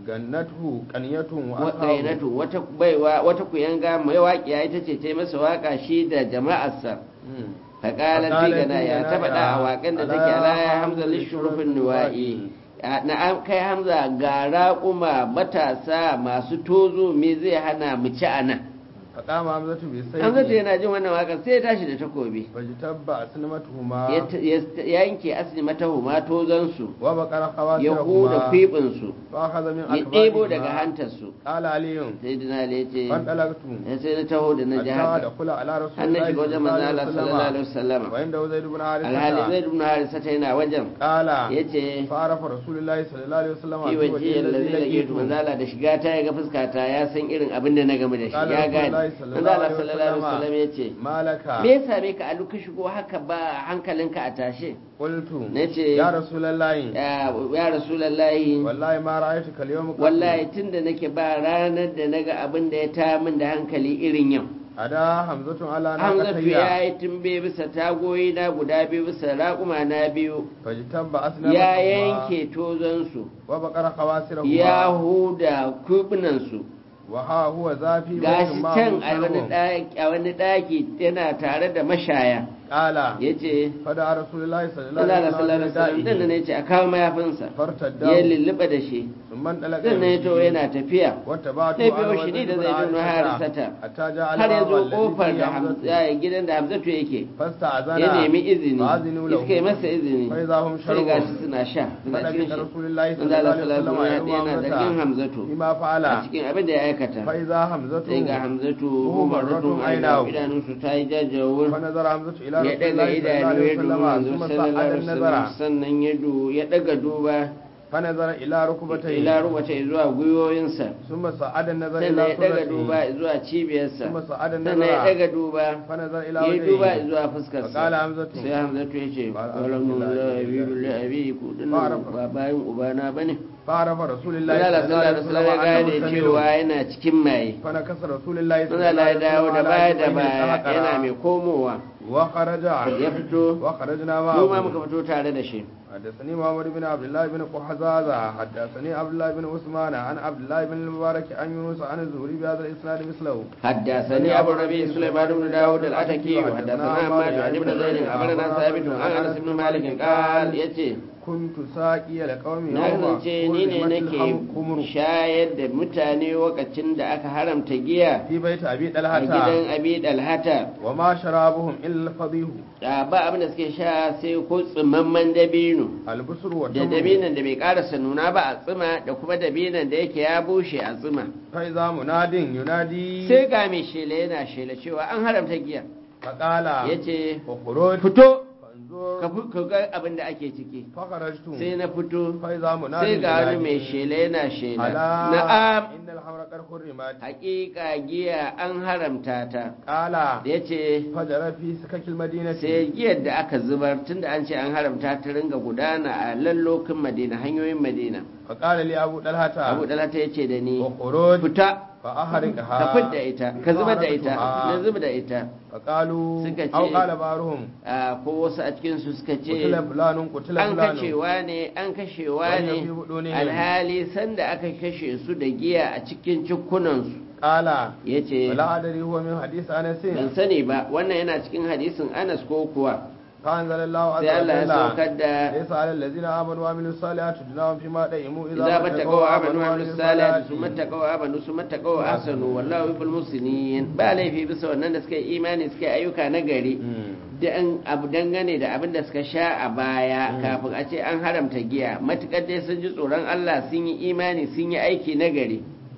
جنته قنية وأصحابه waƙainatu wata baiwa wata kuyanga mai waƙiya ita ce ta yi masa waƙa shi da jama'arsa مم. faƙalar Faƙalar tigana ya fi ta faɗa a ganaya, waƙan da ala take ala ya Hamza hamza lishurufin lishurufin nuwa'i na an kai hamza ga raƙuma matasa masu tozo me zai hana mu ci a nan فقام حمزة hamza ta بالسيف yana jin wannan waƙar sai ya tashi da takobi فاجتب أسنمتهما ya ta- ya yanke asini mata huma tozansu وبقر ya huda خواسرهما kwiɓinsu فأخذ من ya ɗebo daga أكبارهما hantarsu قال علي sai dina ya ce فانطلقت ya sai na taho da na ji حتى haka دخل على رسول an na الله shiga wajen manzo Allah sallallahu alaihi wasallama وعنده زيد بن alhali حارثة zai dubna harisa ta yana wajen قال ya ce فعرف رسول الله صلى الله عليه وسلم fi في waje وجه الذي yallazi laqitu لقيته manzo Allah da shiga ta ya ga fuskata ya san irin abin da na game da shi Qala ya gane Rasulullahi manzo sallallahu Allah alaihi sallallahu alaihi wasallama. wasallam ya ce ما لك me ya same ka a ka shigo haka ba hankalinka a tashe قلت nace يا رسول الله ya ya rasulullahi والله ما رأيتك اليوم قط wallahi tunda nake ba ranar da naga abin da ya ta min da hankali irin yau أدا حمزة على Hamzatu ناقتي ya yi tumbe bisa tagoyi na guda biyu bisa raƙuma na biyu فاجتب ya أسنمتهما yanke tozonsu وبقر ya خواسرهما huda kubinansu وها هو ذافي gashi بيت معه can a wani شرب. ɗaki a wani ɗaki yana tare da mashaya قال ya ce فدعا رسول الله صلى الله Allah عليه da sallallahu alaihi wasallam dan وسلم ne ce a kawo mayafinsa ya فارتداه lulluɓa da shi ثم انطلق dan ne to يمشي. yana tafiya واتبعته sai أنا biyo shi ni وزيد da بن zai dunu حارثة harisata حتى جاء har ya zo الباب الذي kofar فيه da حمزة Hamza- gidan da hamzatu yake فاستأذن ya nemi izini فأذنوا له iska yi masa izini فإذا هم sai شربوا gashi suna sha suna cikin فلبث shi رسول الله صلى manzo الله Allah عليه sallallahu وسلم alaihi wasallam yana zargin يدعو حمزة hamzatu بما فعل a cikin abin da ya aikata فإذا حمزة sai ga hamzatu وهو umaratun مرة aina عيناه idanunsu ta yi jajawur فنظر حمزة إلى ya رسول daga الله صلى الله idanu عليه ya duba وسلم manzo ثم sallallahu صعد alaihi النظر wasallam sannan ya du ya daga duba فنظر إلى ركبتيه ila ruwata zuwa gwiwoyinsa ثم صعد النظر sannan إلى ya daga صدره duba zuwa cibiyarsa ثم صعد sannan ya النظر daga duba فنظر إلى ya yi duba وجهه zuwa fuskarsa فقال حمزة sai hamzatu ya ce Qala walamun alhamdulillah, la biyu la abi ku dinnan Fa'arafa. ba bayan ubana bane فعرف رسول الله Allah صلى الله sallallahu عليه alaihi وسلم wasallam ya gane أنه cewa سميع yana cikin maye فنكس رسول الله صلى Manzo الله Allah ya عليه dawo وسلم da على baya da عاتقه baya القهقرة. yana mai komowa وخرج ya fito وخرجنا mu ma معه muka fito tare da shi حدثني محمد بن عبد الله بن قحزازة حدثني عبد الله بن عثمان عن عبد الله بن المبارك عن يونس عن الزهري بهذا الاسناد مثله حدثني ابو الربيع سليمان بن داود الاتكي وحدثنا عماد عن ابن زيد اخبرنا ثابت عن انس بن مالك قال يتي كنت ساقي لقوم na kasance ni ne nake shayar da mutane lokacin da aka haramta giya في بيت ابي a طلحه gidan abi dalhata وما شرابهم الا الفضيح da ba abin da suke sha sai ko tsimamman dabino البصر da والتمر dabinan da bai karasa nuna ba a tsima da kuma dabinan da yake ya bushe a tsima فاذا مناد ينادي sai ga mai shela yana shela cewa an haramta giya فقال ya ce اخرج fito فانظر ka fi- ka ga abin da ake ciki فخرجت sai na fito فاذا مناد sai ga wani mai ينادي shela yana shela ألا na'am إن الحمر قد حرمت hakika giya an haramta ta قال ya ce فجر في سكك المدينة sai giyar da aka zubar tunda an ce an haramta ta ringa gudana a lallokin madina hanyoyin madina فقال لي أبو طلحة abu dalata ya ce da ni وخروج fita فأحرقها ka fidda ita ka zubar da ita فأحرقتها. na zubar da ita فقالوا Suka ce- أو قال بعضهم a ko wasu a cikinsu suka ce قتل فلان قتل an فلان kashewa ne an kashewa Wani ne fi hudu ne. alhali sanda aka kashe su da giya a cikin cikunansu قال ya ce ولا أدري هو من حديث أنس ban sani ba wannan yana cikin hadisin anas ko kuwa فأنزل الله عز sai Allah ya وجل saukar da ليس على الذين آمنوا وعملوا الصالحات جناهم فيما دئموا إذا ما متقوا وآمنوا وعملوا الصالحات ثم اتقوا وآمنوا ثم اتقوا وأحسنوا والله يحب المحسنين ba laifi bisa wannan da suka yi imani suka yi ayyuka na gari da an abu dangane da abin da suka sha a baya kafin a ce an haramta giya matukar dai sun ji tsoron Allah sun yi imani sun yi aiki na gari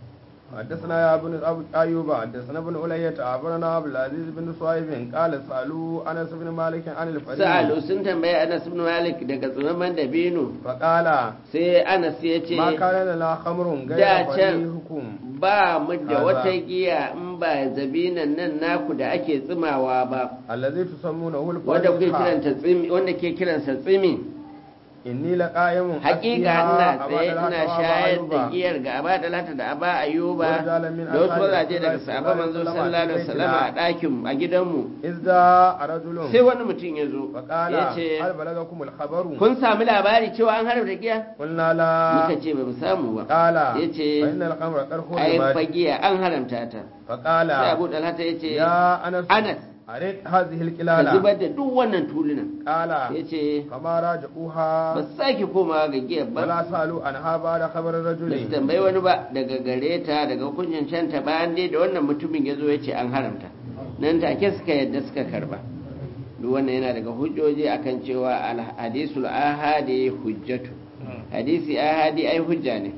حدثنا يا ابن أبو أيوب حدثنا ابن ألية أخبرنا عبد العزيز بن صهيب قال سألوا أنس بن مالك عن الفريق sa'alu sun tambayi Anas ibn Malik daga tsumaman dabino فقال sai Anas ya ce ما كان لنا خمر da غير can فريقكم ba mu da Kaza. wata giya in ba zabinan nan naku da ake tsimawa ba الذي تسمونه wanda kuke الفريق kiranta tsimi wanda ke kiransa tsimi إني لقائم hakika ina tsaye ina shayar da giyar giyar ga aba da lata da aba ayuba Warjalan min da wasu ashabi mazaje daga Rasulullahi sahaba manzo sallallahu sallallahu alaihi alaihi wasallam a ɗakin a gidanmu إذا رجل sai wani mutum ya zo فقال ya ce هل بلغكم الخبر kun sami labari cewa an haramta giya قلنا لا muka ce ba mu samu ba قال ya ce فإن الخمر قد ai حرمت fagiya an haramta ta فقال sai abu dalhata ya ce يا أنس Anas أريد هذه ka الكلالة zubar da duk wannan tulunan قال ya ce فما راجعوها ba su sake komawa ga giyar ba ولا سألوا عنها بعد خبر ba su الرجل tambayi wani ba daga gare ta daga kuncin canta bayan dai da wannan mutumin ya zo ya ce an haramta nan take suka yadda suka karba duk wannan yana daga hujjoji akan cewa hadisul ahadi hujjatu hadisi ahadi ai hujja ne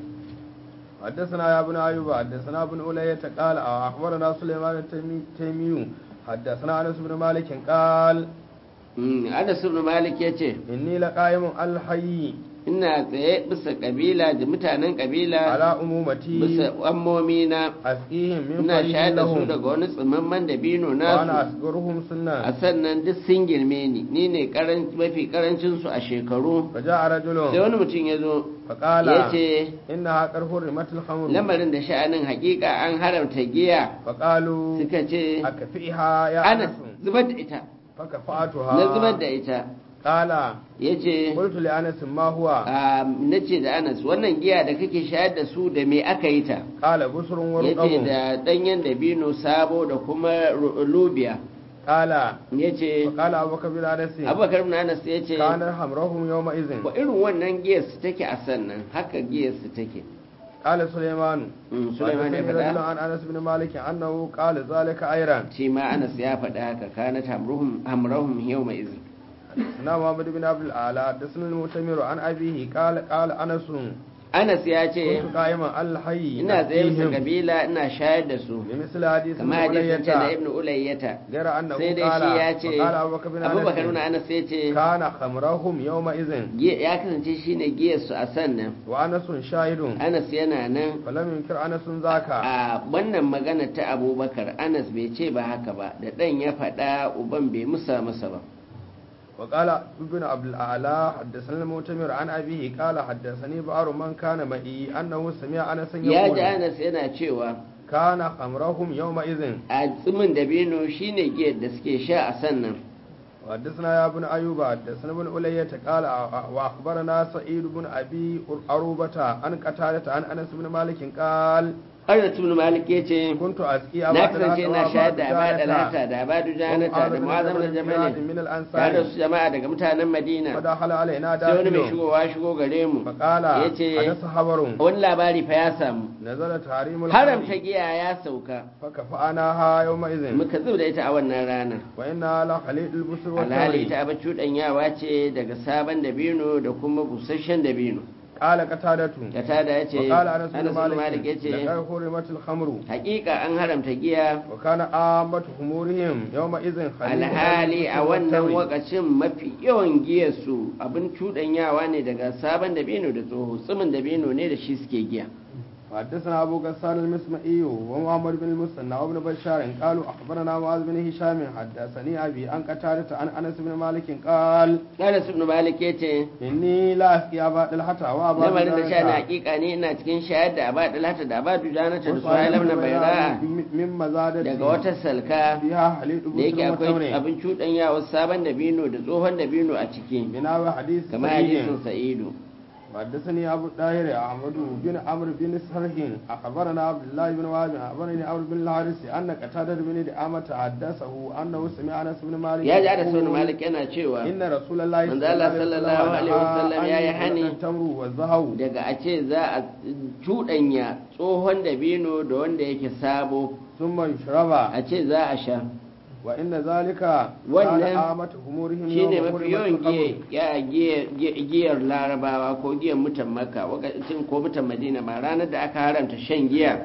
حدثنا يا ابن أيوب حدثنا ابن أولية قال أخبرنا سليمان التيمي حدثنا أنس بن مالك قال Mm, Anas ibn Malik ya ce إني لقائم الحي ina tsaye bisa kabila da mutanen kabila على أمومتي bisa ammomi na أسقيهم من ina فريق shayar da su لهم daga wani tsimamman dabino وأنا nasu أصغرهم a سنا sannan duk sun girme ni ni ne karan- mafi karancin su a shekaru فجاء sai رجل wani mutum ya zo فقال ya ce إنها قد حرمت الخمر lamarin da sha'anin hakika an haramta giya فقالوا suka ce أكفئها يا anas أنس zubar da ita فكفأتها na zubar da ita قال ya ce قلت لأنس ما هو na ce da anas wannan giya da kake shayar da su da me aka yi ta قال بسر ya ce ورقم da ɗanyen dabino sabo da kuma ru- lubiya قال ya ce فقال أبو بكر بن أنس abubakar ibn anas ya ce كان حمرهم يومئذ wa irin wannan giyar su take a sannan haka giyar su take قال سليمان Mm, Sulaiman ya وحدثني رجل faɗa عن أنس بن مالك أنه قال ذلك أيضا shi ma anas ya faɗa haka kanat hamruhum hamrahum yawma izin حدثنا محمد بن عبد الأعلى حدثنا المؤتمر عن أبيه قال قال أنس Anas ya ce كنت قائما على الحي ina tsaye bisa أسقيهم kabila ina shayar da su بمثل حديث kama ابن hadisin ce da أولية ibnu ulayyata غير أنه sai dai قال shi ya ce وقال أبو بكر بن abubakar nuna أنس anas ya ce كان خمرهم يومئذ giya- ya kasance shine giyar su a sannan وأنس شاهد anas yana nan فلم ينكر أنس ذاك a wannan magana ta abubakar anas bai ce ba haka ba da ɗan ya faɗa uban bai musa masa ba وقال ابن عبد الأعلى حدثنا المؤتمر عن أبيه قال حدثني بعض من كان معي أنه سمع أنس ya ji يقول anas yana cewa كان خمرهم يومئذ a tsimin dabino shine giyar da suke sha a sannan وحدثنا يا ابن أيوب حدثنا ابن ألية قال وأخبرنا سعيد بن أبي أروبة عن قتادة عن أنس بن مالك قال Anas ibn Malik ya ce كنت أسقي na أبا kasance ina shayar da Abad دجانة Alhata da Abadu Janata da Mu'azzam da Jabalin من tare da الأنصار su jama'a daga mutanen Madina فدخل علينا sai wani mai داخل shigowa shigo gare mu فقال ya ce حدث خبر wani labari fa ya samu نزل تحريم haramta الخمر giya ya sauka فكفأناها يومئذ muka zub da ita a wannan ranar وإنا لخليل البصر alhali والتمر ita abin cuɗanyawa ce daga sabon dabino da kuma busasshen dabino قال قتادة katada ya ce وقال أنس Anas بن ibn Malik ya مالك ce لقد حرمت الخمر hakika an haramta giya وكان عامة خمورهم يومئذ خليل alhali a البصر wannan والتمر. wakacin mafi yawan giyarsu abin cuɗanyawa ne daga sabon dabino da tsoho tsimin dabino ne da shi suke giya حدثنا أبو غسان المسمعي ومحمد بن المثنى وابن بشار قالوا أخبرنا معاذ بن هشام حدثني أبي عن قتادة عن أنس بن مالك قال Anas ibn Malik ya ce إني لا أسقي أبا الحتى وأبا lamarin da sha na دجانة hakika ne ina cikin shayar da aba dalhata da aba dujanata da وصاحب suhaila na بن baira من مزادة daga wata salka فيها حليل da yake بصر akwai وتمر abin cuɗanyawa sabon dabino da tsohon dabino a ciki بناء حديث kamar سعيد hadisin sa'idu حدثني أبو الطاهر أحمد بن عمرو بن سرح أخبرنا عبد الله بن وهب أخبرني عمرو بن الحارث أن قتادة بن دعامة حدثه أنه سمع أنس بن مالك ya ji Anas يقول ibn Malik yana cewa إن رسول الله من ذا الله صلى الله عليه وسلم يا نهى يحني أن التمر والزهو daga a ce za a cuɗanya tsohon dabino da wanda yake sabo ثم يشرب a ce za a sha وإن ذلك كان wannan عامة أمورهم shine يوم mafi حرمت yawan الخمر. giya- giya- giya- giyar larabawa ko giyar mutan makka wakacin ko mutan madina ma ranar da aka haramta shan giya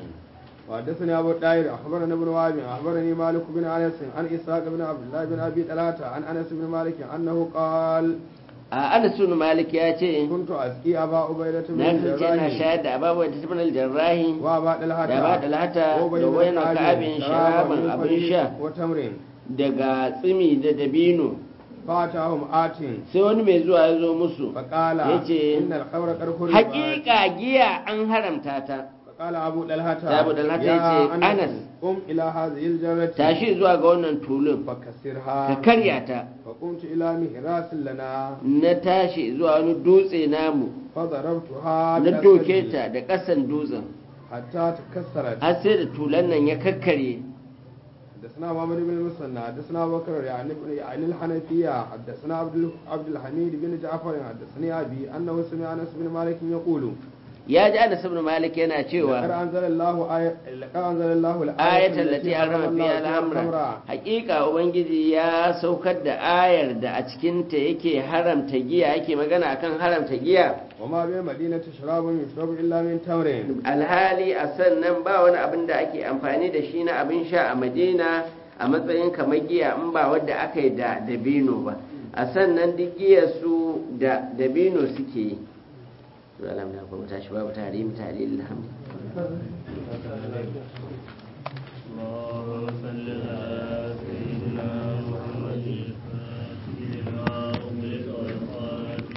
وحدثني أبو الداير أخبرنا ابن وهب أخبرني مالك بن أنس عن إسحاق بن عبد الله بن أبي طلحة عن أنس بن مالك أنه قال a anas ibn malik ya ce كنت أسقي أبا عبيدة بن na kasance ina الجراح shayar da ababuwa da tafi aljarrahi وأبا طلحة da ba da lata وأبي da بن wayan كعب ka'abin شرابا sharaban من abin فريق sha وتمر daga tsimi da dabino فأتاهم آت sai wani mai zuwa ya zo musu فقال yace, إن الخمر قد حرمت hakika giya an haramta ta فقال أبو طلحة أبو طلحة يا يجي، أنس أنس. قم إلى هذه الجرة tashi zuwa ga wannan tulun ka فكسرها karya ta فقمت إلى مهراس لنا na tashi zuwa wani dutse namu فضربتها na بأسفل doke ta da ƙasan dutsen حتى تكسرت har sai da tulan nan ya kakkarye حدثنا محمد بن المثنى حدثنا أبو بكر يعني ابن يعني الحنفية حدثنا عبد ال- عبد الحميد بن جعفر حدثني أبي أنه سمع أنس بن مالك يقول ya ji anas ibn malik yana لقد cewa أنزل الله آية لقد أنزل الله الآية ayatul lati harrama الله fiha فيها al-amra الخمر hakika ubangiji ya saukar da ayar da a cikin ta yake haramta giya yake magana akan haramta giya وما بالمدينة شراب يشرب إلا من تمر alhali a sannan ba wani abin da ake amfani da shi na abin sha a madina a matsayin kamar giya in ba wadda aka yi da dabino ba a sannan duk giyar su da dabino suke yi to alhamdulillah kuma tashi babu tarihi tarihi alhamdulillah